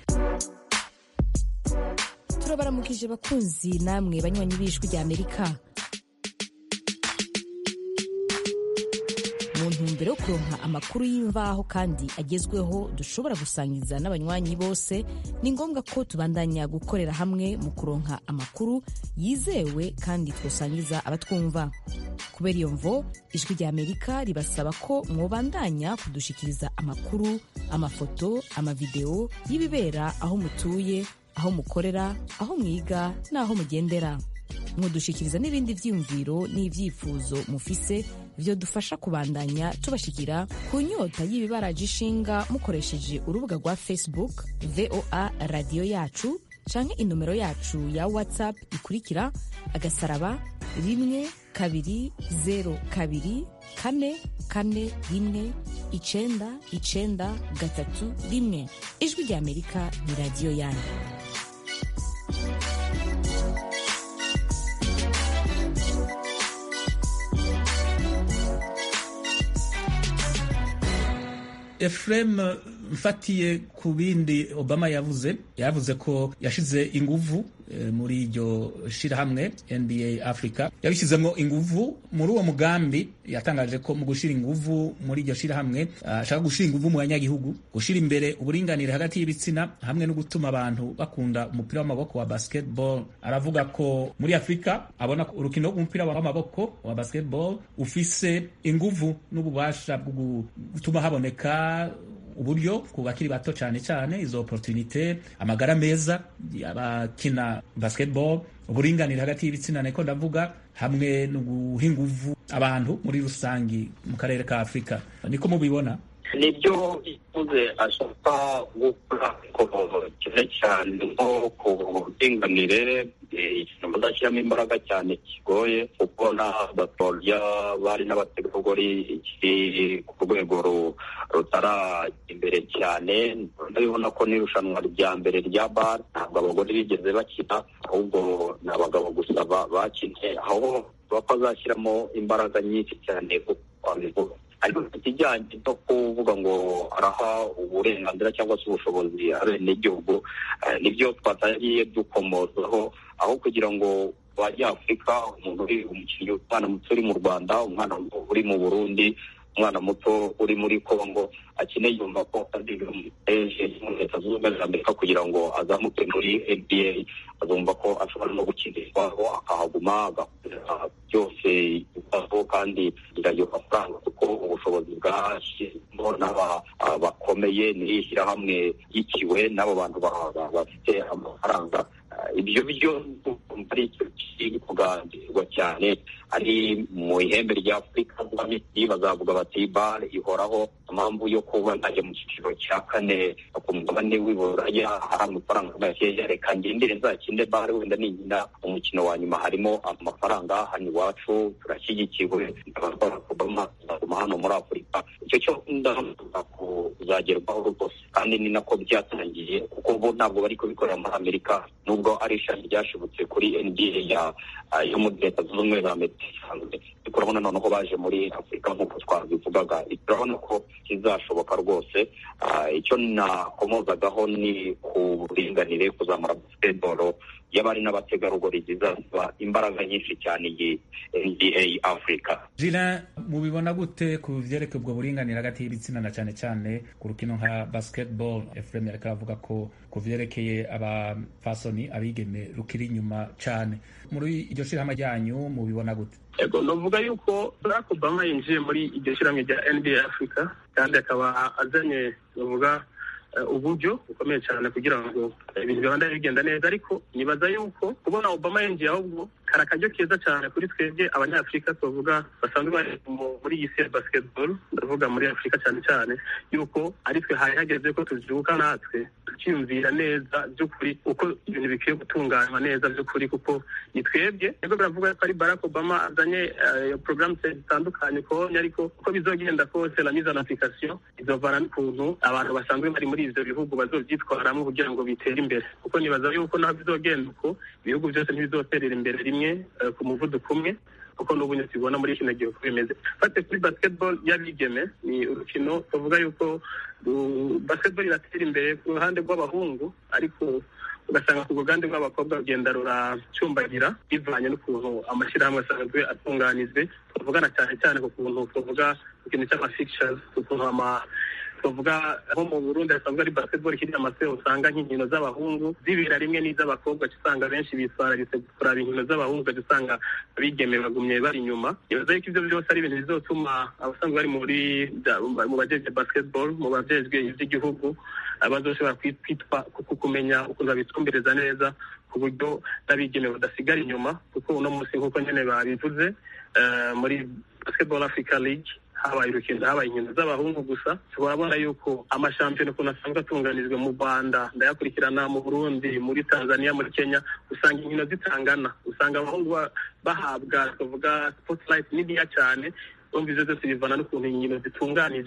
turabaramukije bakunzi namwe banywanyi b'ijwi rya amerika mu ntumbero yo kuronka amakuru y'imvaho kandi agezweho dushobora gusangiza n'abanywanyi bose ni ngombwa ko tubandanya gukorera hamwe mu kuronka amakuru yizewe kandi twosangiza abatwumva kubera iyo mvo ijwi rya amerika ribasaba ko mwobandanya kudushikiriza amakuru amafoto amavideo y'ibibera aho mutuye aho mukorera aho mwiga n'aho mugendera mudushikiriza n'ibindi vyiyumviro n'ivyifuzo mufise vyo dufasha kubandanya tubashikira ku nyota y'ibibaraje ishinga mukoresheje urubuga rwa facebook voa radiyo yacu canke inomero yacu ya whatsapp ikurikira agasaraba rimwe kabiri zero kabiri kane kane rimwe icenda icenda gatatu rimwe ijwi rya amerika ni radiyo yanyu Efrem mfatiye ku bindi Obama yavuze yavuze ko yashize inguvu e, muri iryo shirahamwe NBA Africa yabishizemo inguvu muri uwo mugambi yatangaje ko mu gushira inguvu muri iryo shirahamwe ashaka gushira inguvu mu banyagihugu gushira imbere uburinganire hagati y'ibitsina hamwe no gutuma abantu bakunda umupira w'amaboko wa basketball aravuga ko muri Afrika abona ko urukino rw'umupira w'amaboko wa basketball ufise inguvu n'ububasha bwo gutuma haboneka uburyo ku bakiri bato cyane cyane izo opportunité amagara meza abakina basketball uburinganire hagati y'ibitsina niko ndavuga hamwe no guha inguvu abantu muri rusangi mu karere ka Afurika niko mubibona nibyo ivuze ashaka gukora cyane cyane nko ku buringanire ikintu bazashyiramo imbaraga cyane kigoye kuko na batorya bari n'abategarugori kiri ku rwego rutarajya imbere cyane ndabibona ko n'irushanwa rya mbere rya bar ntabwo abagore bigeze bakina ahubwo ni abagabo gusa bakinnye aho bapfa bazashyiramo imbaraga nyinshi cyane kuko ariko ikijyanye no kuvuga ngo araha uburenganzira cyangwa se ubushobozi abenegihugu nibyo twatangiye dukomozaho aho kugira ngo banyafurika umuntu uri umukinnyi umwana muto uri mu rwanda umwana uri mu burundi umwana muto uri muri congo akeneye yumva ko ari eje muri leta zunze ubumwe za amerika kugira ngo azamuke muri nba azumva ko ashobora no gukinirwaho akahaguma agakorera byose ibibazo kandi ayo mafaranga kuko ubushobozi bwashyizemo n'aba bakomeye n'iri shyirahamwe yikiwe n'abo bantu bafite amafaranga ibyo byo ari icyo kiri kuganirwa cyane ari mu ihembe rya afurika misiri bazavuga bati bare ihoraho impamvu yo kuba najya mu cyiciro cya kane ku mugabane w'iburaya hari amafaranga makeya reka ngendere nzakinde bare wenda ninkina umukino wa nyuma harimo amafaranga hano iwacu turashyigikiwe abakora obama azaguma hano muri afurika icyo cyo ndavuga kuzagerwaho rwose kandi ni nako byatangiye kuko bo ntabwo bari kubikorera muri amerika nubwo ari ishami ryashibutse kuri nba ya yo muri leta zunze ubumwe za amerika isanzwe turabona noneho baje muri afurika nk'uko twabivugaga turabona ko kizashoboka rwose icyo nakomozagaho ni ku buringanire kuzamura basketball y'abari n'abategarugori zizasaba imbaraga nyinshi cyane iyi nba afurika jira mubibona gute ku byerekeye ubwo buringanire hagati y'ibitsina na cyane cyane ku rukino nka basketball efuremu yareka aravuga ko ku byerekeye abafasoni abigeme rukiri inyuma cyane muri iryo shyirahamwe ryanyu mubibona gute yego navuga yuko barack obama yinjiye muri iryo shyirahamwe rya nba africa kandi akaba azanye bavuga uburyo bukomeye cyane kugira ngo ibintu bibanda bigenda neza ariko nibaza yuko kubona obama yinjiye ahubwo kari akaryo keza cyane kuri twebwe abanyafurika tuvuga basanzwe bari muri iyi si ya basketball ndavuga muri afurika cyane cyane yuko ari twe hari hageze ko tubyuka natwe tukiyumvira neza by'ukuri uko ibintu bikwiye gutunganywa neza by'ukuri kuko ni twebwe nibwo biravuga ko ari barack obama azanye porogaramu zitandukanye konye ariko uko bizogenda kose la mise en application izovana n'ukuntu abantu basanzwe bari muri ivyo bihugu bazovyitwaramo kugira ngo bitere imbere kuko nibaza yuko naho bizogenda uko ibihugu byose ntibizoterera imbere rimwe ku muvuduko umwe kuko n'ubu tubibona muri kino gihe uko bimeze fate kuri basketball y'abigeme ni urukino tuvuga yuko basketball iratera imbere ku ruhande rw'abahungu ariko ugasanga ku ruganda rw'abakobwa rugenda ruracumbagira bivanye n'ukuntu amashyirahamwe asanzwe atunganijwe tuvugana cyane cyane ku kuntu tuvuga ikintu cy'amafictures ku kuntu ama tuvuga nko mu burundi hasanzwe ari basketball ikiri amase usanga nk'inkino z'abahungu zibera rimwe n'iz'abakobwa usanga benshi bitwararitse kuraba inkino z'abahungu ugaca usanga abigeme bagumye bari inyuma nibaza yuko ibyo byose ari ibintu bizotuma abasanzwe bari muri mu bajejwe basketball mu bajejwe iby'igihugu bazoshobora kwitwa kumenya ukuntu babitumbereza neza ku buryo n'abigeme badasigara inyuma kuko uno munsi nk'uko nyine babivuze muri basketball africa league habaye urukino habaye inkino z'abahungu gusa turabona yuko amashampiyona ukuntu asanzwe atunganijwe mu rwanda ndayakurikirana mu burundi muri tanzania muri kenya usanga inkino zitangana usanga abahungu bahabwa twavuga spotlight niniya cyane umva ivyo byose bivana n'ukuntu inkino zitunganijwe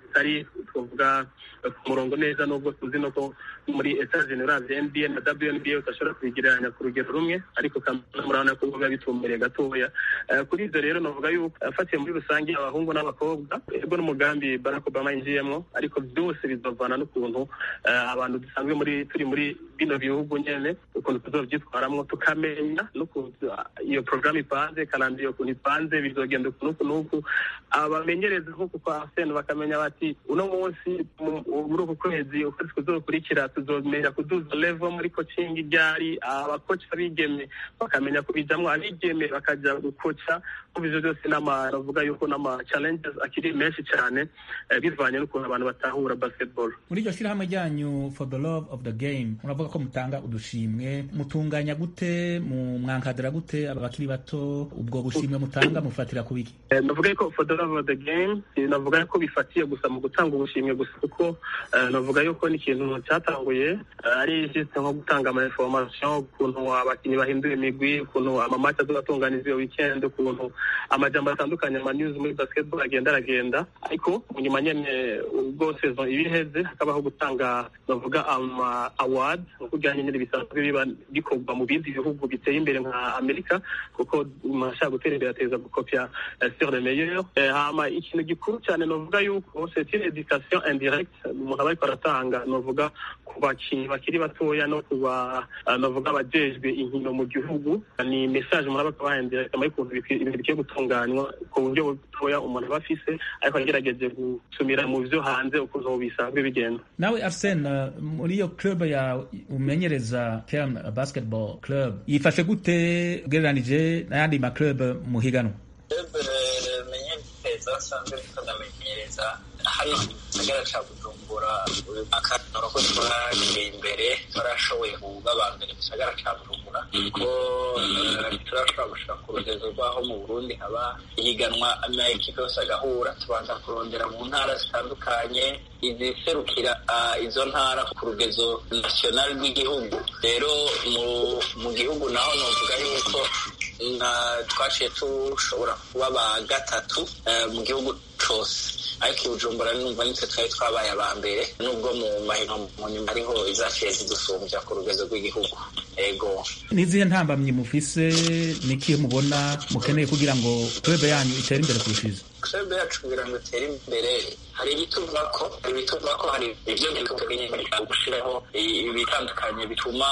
tutari twavuga ku murongo neza nubwo tuzi no ko muri etats-unis uravye nba na wnba udashobora kubigereranya ku rugero rumwe ariko murabona ko biba bitumbereye gatoya kuri ivyo rero novuga yuko afatiye muri rusange abahungu n'abakobwa ego n'umugambi barack obama yinjiyemwo ariko byose bizovana n'ukuntu abantu dusanzwe muri turi muri bino bihugu nyene ukuntu tuzovyitwaramwo tukamenya n'ukuntu iyo porogaramu ipanze kandi iyo kuntu ipanze bizogenda uku n'uku n'uku abamenyereza nk'uku kwa arsene bakamenya bati uno munsi muri uku kwezi ukwezi kuzokurikira tuzomenya kuduza level muri coaching ryari abakoci abigeme bakamenya kubijamwo abigeme bakaja gukoca ivyo byose n'ama navuga yuko n'ama challenges akiri menshi cyane bivanye n'ukuntu abantu batahura basketball muri iryo shirahamwe ryanyu for the love of the game muravuga ko mutanga udushimwe mutunganya gute mu mwankadira gute aba bakiri bato ubwo bushimwe mutanga mufatira ku biki navuga ko for the love of the game navuga ko bifatiye gusa mu gutanga ubushimwe gusa kuko navuga yuko ni ikintu cyatanguye ari juste nko gutanga ama information ukuntu abakinnyi bahindura imigwi ukuntu amamaci azobatunganiza iyo weekend ukuntu amajambo atandukanye ama news muri basketball agenda aragenda ariko nyuma nyene ubwo saison iba iheze hakabaho gutanga navuga ama award nkuko ujyanye nyine bisanzwe biba bikorwa mu bindi bihugu biteye imbere nka amerika kuko mashaka gutera imbere ateza gukopya sur le meilleur hama ikintu gikuru cyane navuga yuko c'est une education indirecte umuntu aba ariko aratanga navuga ku bakinnyi bakiri batoya no kuba navuga abajejwe inkino mu gihugu ni message muraba kabaye indirecte muri kuntu ibintu bikwiye gutunganywa ku buryo butoya umuntu aba afise ariko agerageje gusumira mu vyo hanze ukuntu bisanzwe bigenda nawe arsene muri iyo club ya umenyereza Kern basketball club yifashe gute ugereranije n'ayandi ma club muhiganwa club menyereza asanzwe tunamenyereza hari gisagara ca bujumbura uyu mwaka ko twagiye imbere twarashoboye kuba aba mbere mu gisagara ca bujumbura kuko turashobora gushika ku rugezo rw'aho mu burundi haba ihiganwa amaekipe yose agahura tubanza kurondera mu ntara zitandukanye iziserukira izo ntara ku rugezo national rw'igihugu rero mu gihugu naho novuga yuko twaciye tushobora kuba ba gatatu mu gihugu cose ariko i bujumbura numva nitwe twari twabaye aba mbere nubwo mu mahino mu nyuma ariho izaciye zidusumbya ku rugezo rw'igihugu ego n'izihe ntambamyi mufise n'ikihe mubona mukeneye kugira ngo club yanyu itere imbere kurushiza club yacu kugira ngo itere imbere hari ibituva ko hari ibituva ko hari ibyo nyine gushiraho ibitandukanye bituma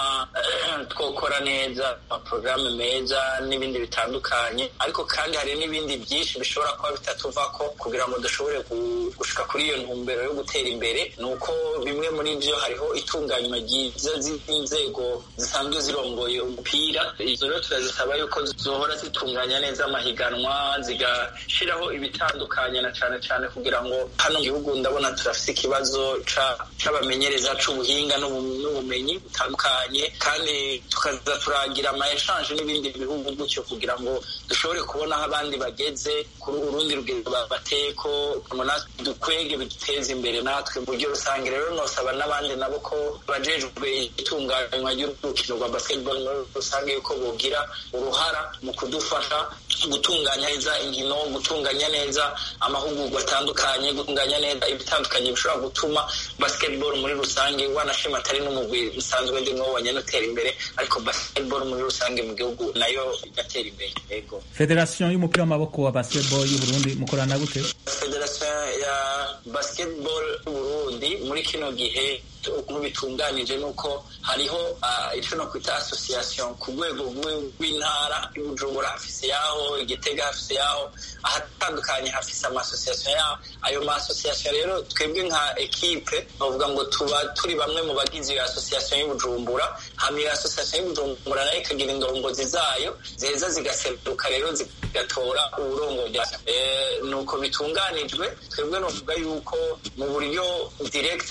twokora neza amaporogaramu meza n'ibindi bitandukanye ariko kandi hari n'ibindi byinshi bishobora kuba bitatuva ko kugira ngo dushobore gushika kuri iyo ntumbero yo gutera imbere ni uko bimwe muri byo hariho itunganywa ryiza z'inzego zisanzwe zirongoye umupira izo rero turazisaba yuko zohora zitunganya neza amahiganwa zigashiraho ibitandukanye na cane cane kugira ngo hano mu gihugu ndabona turafise ikibazo c'abamenyereza c'ubuhinga n'ubumenyi butandukanye kandi tukaza turagira ama eshanje n'ibindi bihugu gutyo kugira ngo dushobore kubona aho abandi bageze kuri urundi rugendo bateko natwe dukwege biduteze imbere natwe mu buryo rusange rero nosaba n'abandi nabo ko bajejwe itunganywa ry'urukino rwa basketball muri rusange yuko bogira uruhara mu kudufasha gutunganya neza inkino gutunganya neza amahugurwa atandukanye gutunganya neza ibitandukanye bishobora gutuma basketball muri rusange wanashima atari n'umugwi usanzwe ndimo wonyene utera imbere ariko basketball muri rusange mu gihugu nayo igatera imbere yego federation y'umupira w'amaboko wa basketball y'u Burundi mukorana gute federation ya basketball y'u Burundi muri kino gihe ukuntu bitunganije nuko hariho icyo no kwita association ku rwego rw'intara y'ubujumbura hafise yaho igitega hafise yaho ahatandukanye hafise ama association yaho ayo ma association rero twebwe nka ekipe bavuga ngo tuba turi bamwe mu bagize iyo association y'ubujumbura hama iyo association y'ubujumbura nayo ikagira indongozi zayo ziheza zigaseruka rero zigatora uburongozi nuko bitunganijwe twebwe novuga yuko mu buryo direct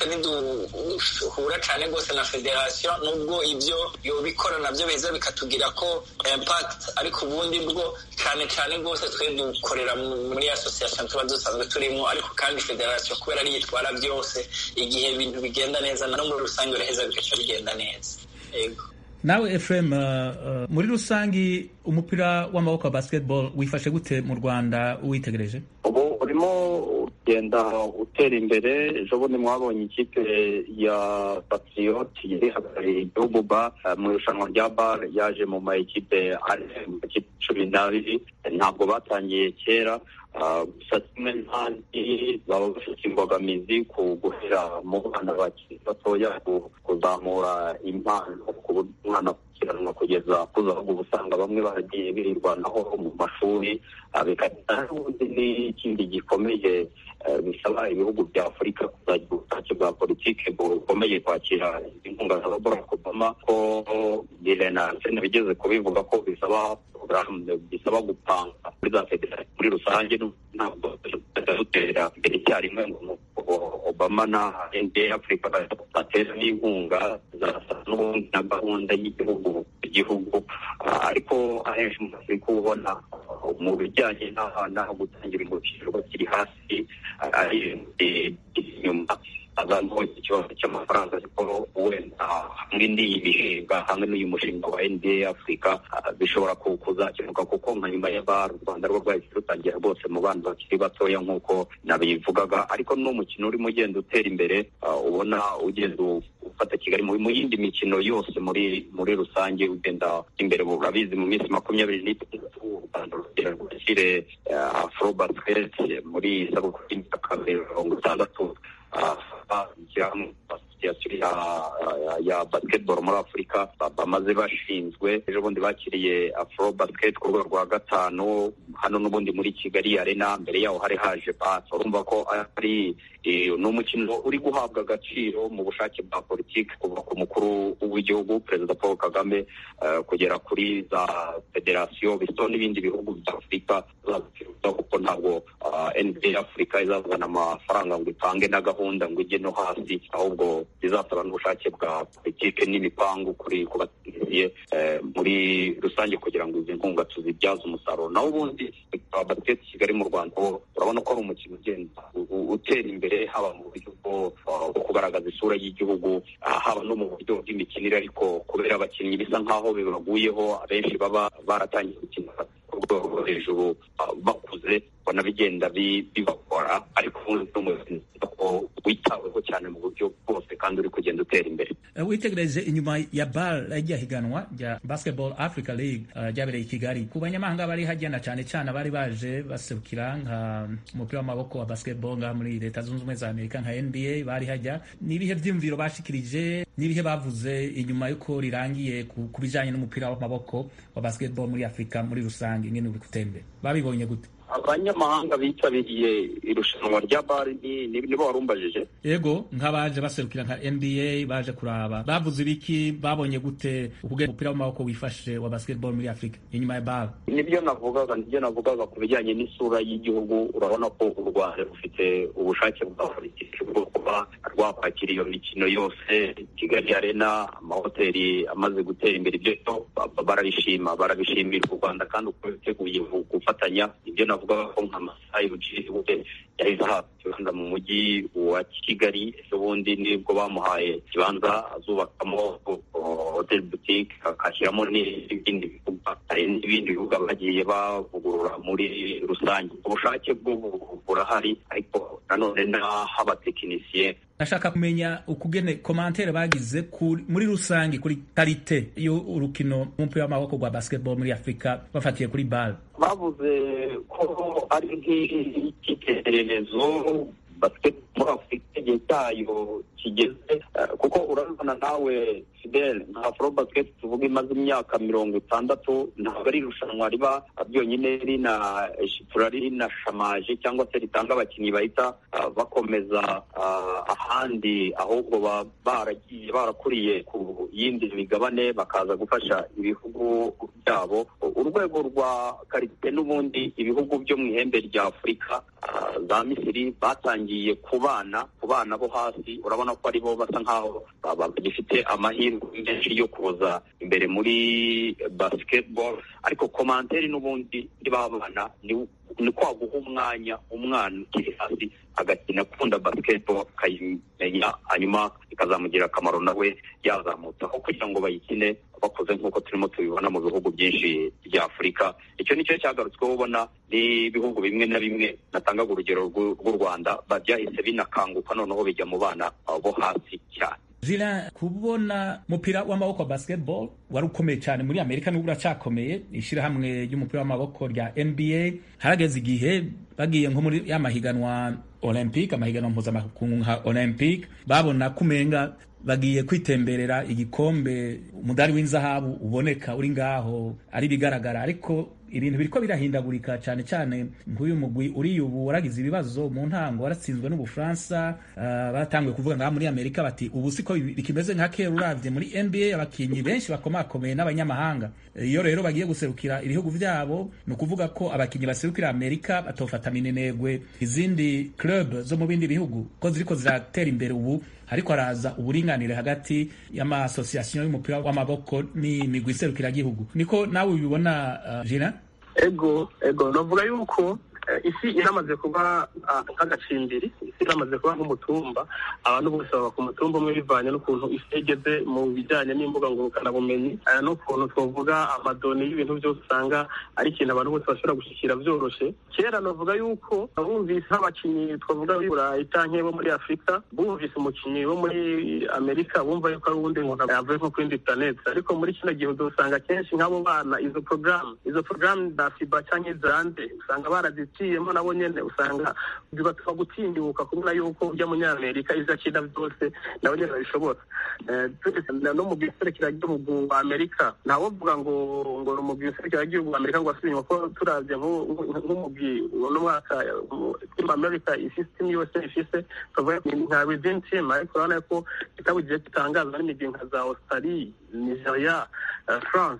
hura cyane rwose na federasiyo nubwo ibyo yobikora nabyo biza bikatugira ko impact ariko ubundi bwo cyane cyane rwose twe dukorera muri association tuba dusanzwe turimo ariko kandi federasiyo kubera ariyo itwara byose igihe ibintu bigenda neza no muri rusange biraheza bigaca bigenda neza yego nawe Ephraim uh, muri rusangi umupira w'amaboko wa basketball wifashe gute mu Rwanda uwitegereje ubu urimo genda utera imbere ejo bundi mwabonye ikipe ya patriyoti yari ihagarariye igihugu ba mu irushanwa rya bar yaje mu ma ekipe mu makipe cumi n'abiri ntabwo batangiye kera gusa kimwe n'ahandi baba bafite imbogamizi ku guhera mu bana bakiri batoya kuzamura impano ku buryo umwana akurikiranwa kugeza kuza ahubwo usanga bamwe baragiye birirwanaho mu mashuri bikagira n'ubundi n'ikindi gikomeye bisaba ibihugu bya afurika kuzagira ubushake bwa politiki bukomeye kwakira inkunga za barack obama ko birena bigeze kubivuga ko bisaba bisaba gupanga muri za federasiyo muri rusange ntabwo dutera imbere icyarimwe ngo obama na nba afurika batera n'inkunga zasa n'ubundi na gahunda y'igihugu igihugu ariko ahenshi muri afurika ubona mu bijyanye n'aho gutangira ingofero bakiri hasi ari inyuma azamo ikibazo cy'amafaranga ariko wenda hamwe n'iyi mishinga hamwe n'uyu mushinga wa nba afurika bishobora kuzakemuka kuko nka nyuma ya bar u rwanda rwo rwahise rutangira rwose mu bana bakiri batoya nk'uko nabivugaga ariko n'umukino urimo ugenda utera imbere ubona ugenda ufata kigali mu yindi mikino yose muri muri rusange ugenda imbere urabizi mu minsi makumyabiri n'itandatu u rwanda rugera rwashyire afro basket muri isabukuru y'imyaka mirongo itandatu asosiyasiyo ya basketball muri afurika bamaze bashinzwe ejo bundi bakiriye afro basket ku rwego rwa gatanu hano n'ubundi muri kigali arena mbere yaho hari haje basi urumva ko ari ni umukino uri guhabwa agaciro mu bushake bwa politiki kuva ku mukuru w'igihugu perezida paul kagame kugera kuri za federasiyo biso n'ibindi bihugu bya afurika kuko ntabwo nba afurika izazana amafaranga ngo ipange na gahunda ngo ijye no hasi ahubwo bizasaba n'ubushake bwa politiki n'imipangu kuri ku bategetsi muri rusange kugira ngo izi nkunga tuzibyaze umusaruro naho ubundi basiketi kigali mu rwanda urabona ko ari umukino ugenda utera imbere haba mu buryo bwo kugaragaza isura y'igihugu haba no mu buryo bw'imikinire ariko kubera abakinnyi bisa nk'aho bibaguyeho abenshi baba baratangiye gukina ku rwego rwo hejuru bakuze ubona bigenda bibakora ariko ubundi ko witaweho cyane mu buryo bwose kandi uri kugenda utera imbere witegereje inyuma ya bar rya higanwa rya basketball africa league ryabereye i kigali ku banyamahanga bari hagenda cyane cyane abari baje baserukira nka umupira w'amaboko wa basketball ngaha muri leta zunze ubumwe za amerika nka nba bari hajya ni ibihe byiyumviro bashikirije n'ibihe bavuze inyuma y'uko rirangiye ku bijyanye n'umupira w'amaboko wa basketball muri afurika muri rusange ingene uri gutembe babibonye gute abanyamahanga bitabiriye irushanwa rya bari nibo warumbajije yego nk'abaje baserukira nka nba baje kuraba bavuze ibiki babonye gute ubwo umupira w'amaboko wifashe wa basketball muri afurika inyuma ya bar nibyo navugaga nibyo navugaga ku bijyanye n'isura y'igihugu urabona ko u rwanda rufite ubushake bwa politiki bwo kuba rwakwakira iyo mikino yose kigali arena amahoteli amaze gutera imbere ibyo barabishima barabishimira u rwanda kandi uko biteguye gufatanya ibyo navuga ko nka masayi buciriwe yahise ahabwa ikibanza mu mujyi wa kigali ejo bundi nibwo bamuhaye ikibanza azubakamo hoteli butike akashyiramo n'ibindi bikorwa hari n'ibindi bibuga bagiye bavugurura muri rusange ubushake bwo burahari ariko nanone n'aho abatekinisiye ndashaka kumenya ukugene komantere bagize muri rusange kuri karite y'urukino rw'umupira w'amaboko rwa basketball muri afurika bafatiye kuri bal bavuze ko ari nk'icyitegererezo basketball muri afurika igihe cyayo kigeze kuko urabona nawe fidel nka afro basket tuvuga imaze imyaka mirongo itandatu ntabwo ari irushanwa riba byonyine rina shitura rinashamaje cyangwa se ritanga abakinnyi bahita bakomeza ahandi ahubwo baba baragiye barakuriye ku yindi migabane bakaza gufasha ibihugu byabo urwego rwa karite n'ubundi ibihugu byo mu ihembe rya afurika za misiri batangiye ku bana ku bana bo hasi urabona ko aribo basa nkaho bagifite amahirwe menshi yo kuza imbere muri basketball ariko komanteri n'ubundi bana ni kwa guha umwanya umwana ukiri hasi agakina akunda basketball akayimenya hanyuma ikazamugira akamaro nawe yazamutse aho kugira ngo bayikine bakuze nk'uko turimo tubibona mu bihugu byinshi bya afurika icyo nicyo cyagarutsweho ubona n'ibihugu bimwe na bimwe natangaga urugero rw'u rwanda byahise binakanguka noneho bijya mu bana bo hasi cyane Julien kubona umupira w'amaboko wa basketball wari ukomeye cyane muri Amerika n'ubwo uracyakomeye ishyirahamwe ry'umupira w'amaboko rya NBA harageze igihe bagiye nko muri ya mahiganwa Olympic amahiganwa mpuzamakungu nka Olympic babona kumenga bagiye kwitemberera igikombe umudari w'inzahabu uboneka uri ngaho ari bigaragara ariko ibintu biriko birahindagurika cyane cyane nk'uyu mugwi uri ubu waragize ibibazo mu ntango waratsinzwe n'ubufaransa uh, batanguye kuvuga ngaha muri amerika bati ubu siko bikimeze nka kera uravye muri nba abakinyi benshi bakomakomeye n'abanyamahanga iyo rero bagiye guserukira ibihugu vyabo ni ukuvuga ko abakinyi baserukira amerika batofata minenegwe izindi club zo mu bindi bihugu ko ziriko ziratera imbere ubu hariko haraza uburinganire hagati y'amasosiyasiyo y'umupira w'amaboko n'imigwi iserukiragihugu niko nawe ubibona uh, jina ego ego navuga yuko isi iramaze kuba nk'agacimbiri isi iramaze kuba nk'umutumba abantu bose baba ku mutumba umwe bivanye n'ukuntu isi igeze mu bijyanye n'imbuga ngurukanabumenyi n'ukuntu twavuga amadoni y'ibintu byose usanga ari ikintu abantu bose bashobora gushyikira byoroshye kera navuga yuko bumvise nk'abakinnyi twavuga b'i burayi cyangwa bo muri afurika bumvise umukinnyi wo muri amerika bumva yuko ari uwundi muntu yavuye nko kuri interineti ariko muri kino gihe usanga kenshi nk'abo bana izo porogaramu izo porogaramu za fiba cyangwa izande usanga baraziciyemo nabo nyine usanga bibatuma gutinyuka kubona yuko ujya munyamerika ibyo akina byose nabo nyine babishobora no mu gihugu wa amerika ntawovuga ngo ngo ni umugwi w'igihugu wa amerika ngo wasubinywa ko turavye nk'umugwi uno mwaka team america isystem yose ifise tuvuga nka within team ariko urabona ko kitabugiye gitangazwa n'imigwi nka za australie nigeria france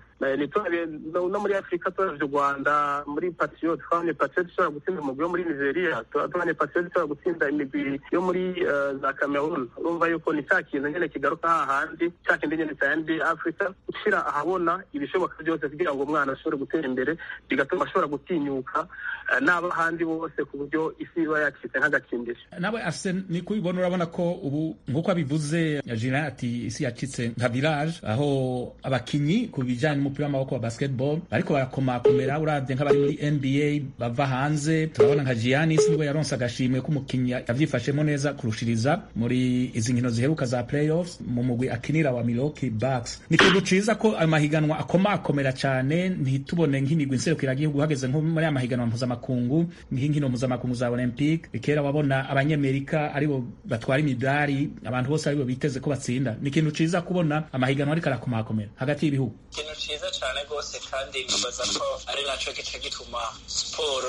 no muri afurika turavye u rwanda muri patriot twabonye patriot ishobora gutsinda umugwi wo muri nigeria tubonye patriot ishobora gutsinda imigwi yo muri za cameroon urumva yuko ni cya kintu nyene kigaruka hahandi cya kindi nyene cya nba africa gushyira ahabona ibishoboka byose kugira ngo umwana ashobore gutera imbere bigatuma ashobora gutinyuka n'abahandi bose ku buryo isi iba yacitse nk'agakimbiri nawe afise ni kubibona urabona ko ubu nk'uko abivuze jina ati isi yacitse nka village aho abakinyi ku bijanye n'umupira w'amaboko wa basketball bariko barakomakomera uravye nk'abari muri nba bava hanze turabona nka giannis niwe yaronse agashimwe k'umukinyi yavyifashemo neza kurushiriza muri izi nkino ziheruka za playoffs mu mugwi akinira wa milwaukee bucks ni ikintu ciza ko ayo mahiganwa akomakomera cane ntitubone nk'imigwi nserukiragihugu hageze nko muri aya mahiganwa mpuzamakungu nk'inkino mpuzamakungu za olympic kera wabona abanyamerika aribo batwara imidari abantu bose aribo biteze ko batsinda ni ikintu ciza kubona amahiganwa ariko arakomakomera hagati y'ibihugu ikintu ciza cane rwose kandi nkabaza ko ari naco gica gituma siporo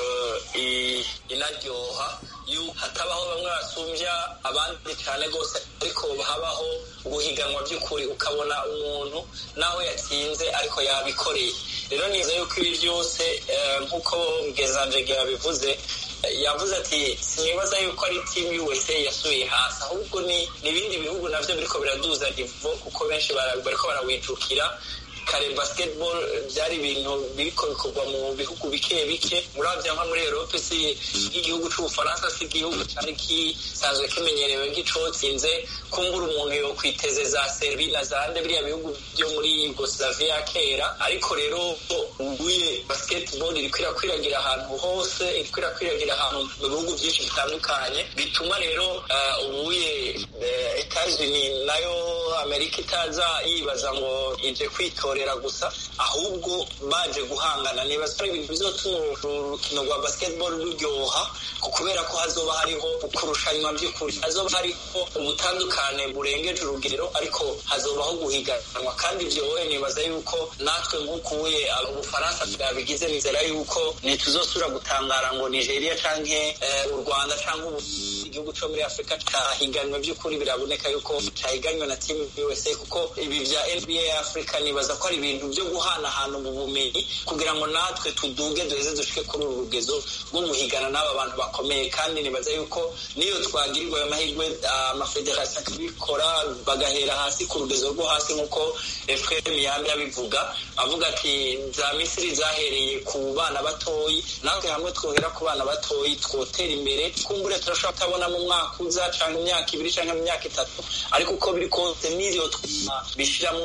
inaryoha hatabaho bamwe basumbya abandi cyane rwose ariko habaho guhiganwa by'ukuri ukabona umuntu nawe yatsinze ariko yabikoreye rero niza yuko ibi byose nk'uko mugezanje yabivuze yavuze ati sinibaza yuko ari timu USA yasubiye hasi ahubwo ni ibindi bihugu navyo biriko biraduza nivo kuko benshi bariko barawijukira kare basketball byari ibintu biriko bikorwa mu bihugu bike bike muravya nka muri Europe si igihugu c'ubufaransa si igihugu cari kisanzwe kimenyerewe nk'icotsinze kumbura umuntu yo kwiteze za Serbia na zande biriya bihugu byo muri Yugoslavia kera ariko rero ubuye basketball iriko irakwiragira ahantu hose iriko irakwiragira ahantu mu bihugu byinshi bitandukanye bituma rero ubuye Etats-Unis nayo Amerika itaza yibaza ngo ije kwitora gusa ahubwo baje guhangana nibaza ari ibintu bizotuma urukino rwa basketball ruryoha kubera ko hazoba hariho kurushanwa by'ukuri hazoba hariho ubutandukane burengeje urugero ariko hazobaho guhiganwa kandi byowe nibaza yuko natwe nk'ukuye ubufaransa bwabigize nizera yuko ntituzosubira gutangara ngo nigeria canke u rwanda canke igihugu co muri afurika cahiganywe by'ukuri biraboneka yuko cahiganywe na timu usa kuko ibi vya nba africa nibaza ko ari ibintu byo guhanahana mu bumenyi kugira ngo natwe tuduge duheze dushike kuri uru rugezo rwo guhigana n'aba bantu bakomeye kandi nibaza yuko niyo twagirirwa ayo mahirwe amafederasiyo akabikora bagahera hasi ku rugezo rwo hasi nk'uko efuperi miyambi abivuga avuga ati za misiri zahereye ku bana batoyi natwe hamwe twohera ku bana batoyi twotera imbere kumbure turashobora kutabona tuzobona mu mwaka uza cyangwa imyaka ibiri cyangwa mu myaka itatu ariko uko biri kose n'ibyo bishyiramo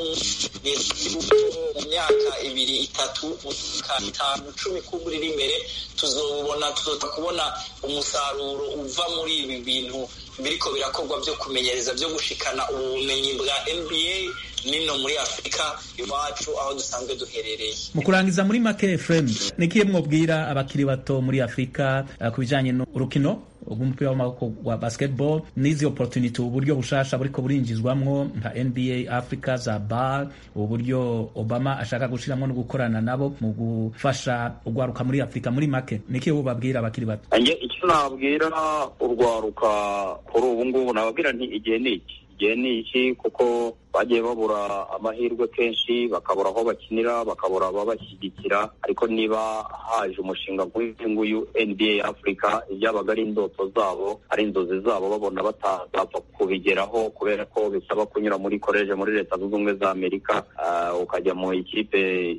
mu myaka ibiri itatu mu myaka itanu cumi kuba iri imbere tuzobona tuzota kubona umusaruro uva muri ibi bintu biriko birakorwa byo kumenyereza byo gushikana ubumenyi bwa nba nino muri afurika iwacu aho dusanzwe duherereye mu kurangiza muri make fm nikiye mwobwira abakiri bato muri afurika uh, ku bijanye n'urukino rw'umupira w'amaboko wa basketball n'izi opportunity uburyo bushasha buriko burinjizwamwo nka nba africa za bar ubu buryo obama ashaka gushiramwo no gukorana nabo mu gufasha urwaruka muri afurika muri make nikiye bubabwira abakiri bato icyo nabwira urwaruka kuri ubu ngubu nababwira nti igihe ni iki igihe ni iki kuko bagiye babura amahirwe kenshi bakabura aho bakinira bakabura ababashyigikira ariko niba haje umushinga nk'uyu nguyu nba africa ibyabaga ari indoto zabo ari inzozi zabo babona batazapfa kubigeraho kubera ko bisaba kunyura muri koleje muri leta zunze ubumwe za amerika ukajya mu ikipe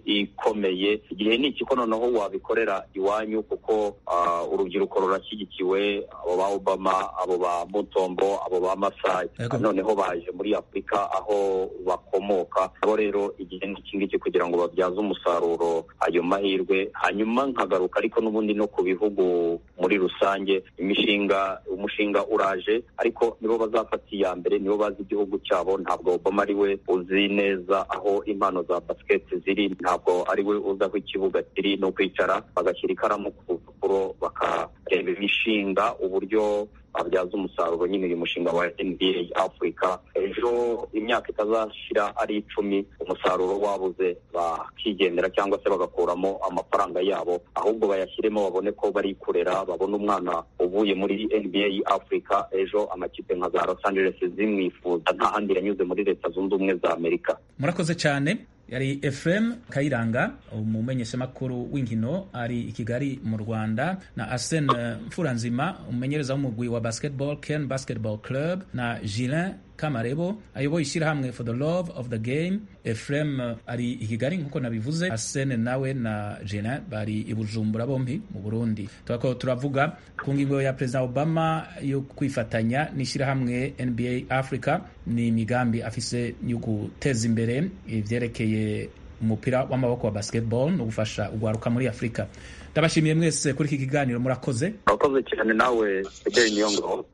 ikomeye igihe ni iki ko noneho wabikorera iwanyu kuko urubyiruko rurashyigikiwe abo ba obama abo ba mutombo abo ba masayi noneho baje muri afurika aho bakomoka abo rero igihe n'iki ngiki kugira ngo babyaze umusaruro ayo mahirwe hanyuma nkagaruka ariko n'ubundi no ku bihugu muri rusange imishinga umushinga uraje ariko nibo bazafata iya mbere nibo bazi igihugu cyabo ntabwo obama ari we uzi neza aho impano za basiketi ziri ntabwo ari we uzi aho ikibuga kiri no kwicara bagashyira ikaramu ku rupapuro bakareba imishinga uburyo babyaza umusaruro nyine uyu mushinga wa nba africa ejo imyaka itazashira ari icumi umusaruro wabuze bakigendera cyangwa se bagakuramo amafaranga yabo ahubwo bayashyiremo babone ko bari kurera babone umwana uvuye muri nba africa ejo amakipe nka za los angeles zimwifuza nta handi yanyuze muri leta zunze ubumwe za amerika murakoze cyane yari Efrem Kayiranga umumenyeshamakuru w'inkino ari i Kigali mu Rwanda na Arsene Mfuranzima umumenyereza w'umugwi wa basketball Ken Basketball Club na Gilin Kamarebo ayoboye ishyirahamwe for the love of the game Efrem ari i Kigali nk'uko nabivuze Arsene nawe na Gilin bari i Bujumbura bombi mu Burundi turako turavuga ku ngingo ya Perezida Obama yo kwifatanya n'ishyirahamwe NBA Africa ni imigambi afise yo guteza imbere ivyerekeye umupira w'amaboko wa basketball no gufasha ugwaruka muri Afrika ndabashimiye mwese kuri iki kiganiro murakoze murakoze cyane nawe Fidel Nyongo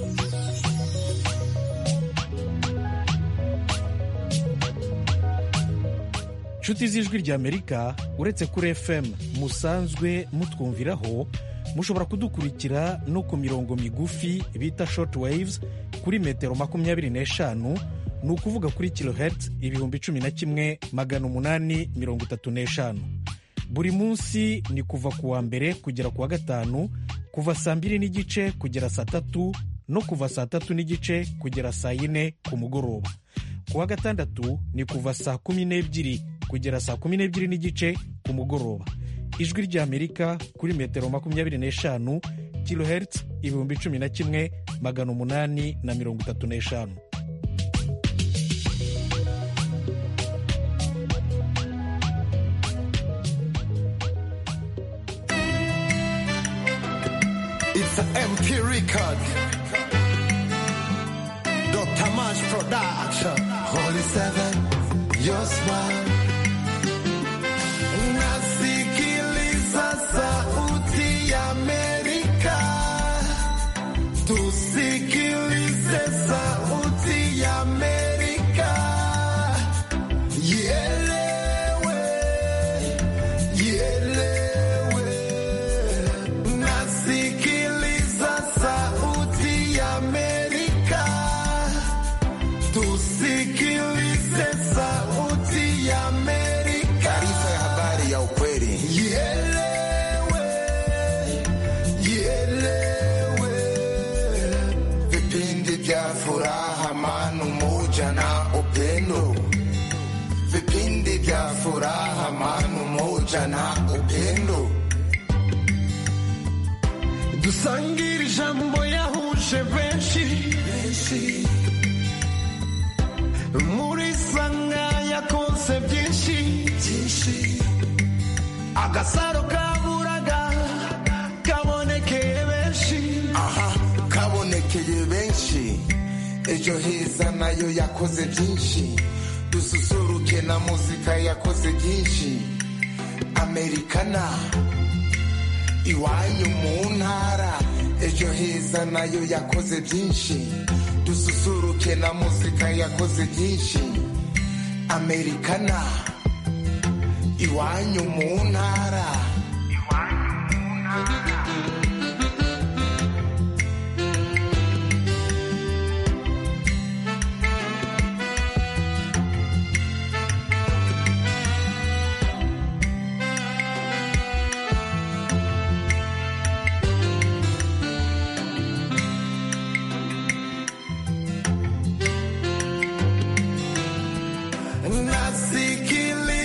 nshuti z'ijwi ry'amerika uretse kuri fm musanzwe mutwumviraho mushobora kudukurikira no ku mirongo migufi bita short waves kuri metero makumyabiri n'eshanu ni ukuvuga kuri kilohertz ibihumbi cumi na kimwe magana umunani mirongo itatu n'eshanu buri munsi ni kuva ku wa mbere kugera ku wa gatanu kuva saa mbiri n'igice kugera saa tatu no kuva saa tatu n'igice kugera saa yine ku mugoroba ku wa gatandatu ni kuva saa kumi n'ebyiri kugera saa kumi n'ebyiri n'igice ku mugoroba ijwi ry'amerika kuri metero makumyabiri n'eshanu kilohertz ibihumbi cumi na kimwe magana umunani na mirongo itatu n'eshanu It's an MP record. Dr. Mash Production. Holy Seven, your smile. Nasikiliza sauti ya Amerika. Tusikilize sauti ya Amerika. Ielewe, ielewe. Nasikiliza sauti ya Amerika. Tusikilize sauti ya Amerika. Taarifa ya habari ya ukweli. Ielewe, ielewe. Vipindi vya furaha, amani, umoja na upendo. Vipindi vya furaha, amani, umoja na upendo. dusangire ijambo yahuje benshi muri sanga yakoze byinshi agasaro kaburaga kabonekeye benshi aha kabonekeye ejo heza nayo yakoze byinshi dususuruke na muzika yakoze byinshi amerikana iwanyu mu ntara ejo heza nayo yakoze byinshi dususuruke na muzika yakoze byinshi amerikana iwanyu mu ntara nasikiliza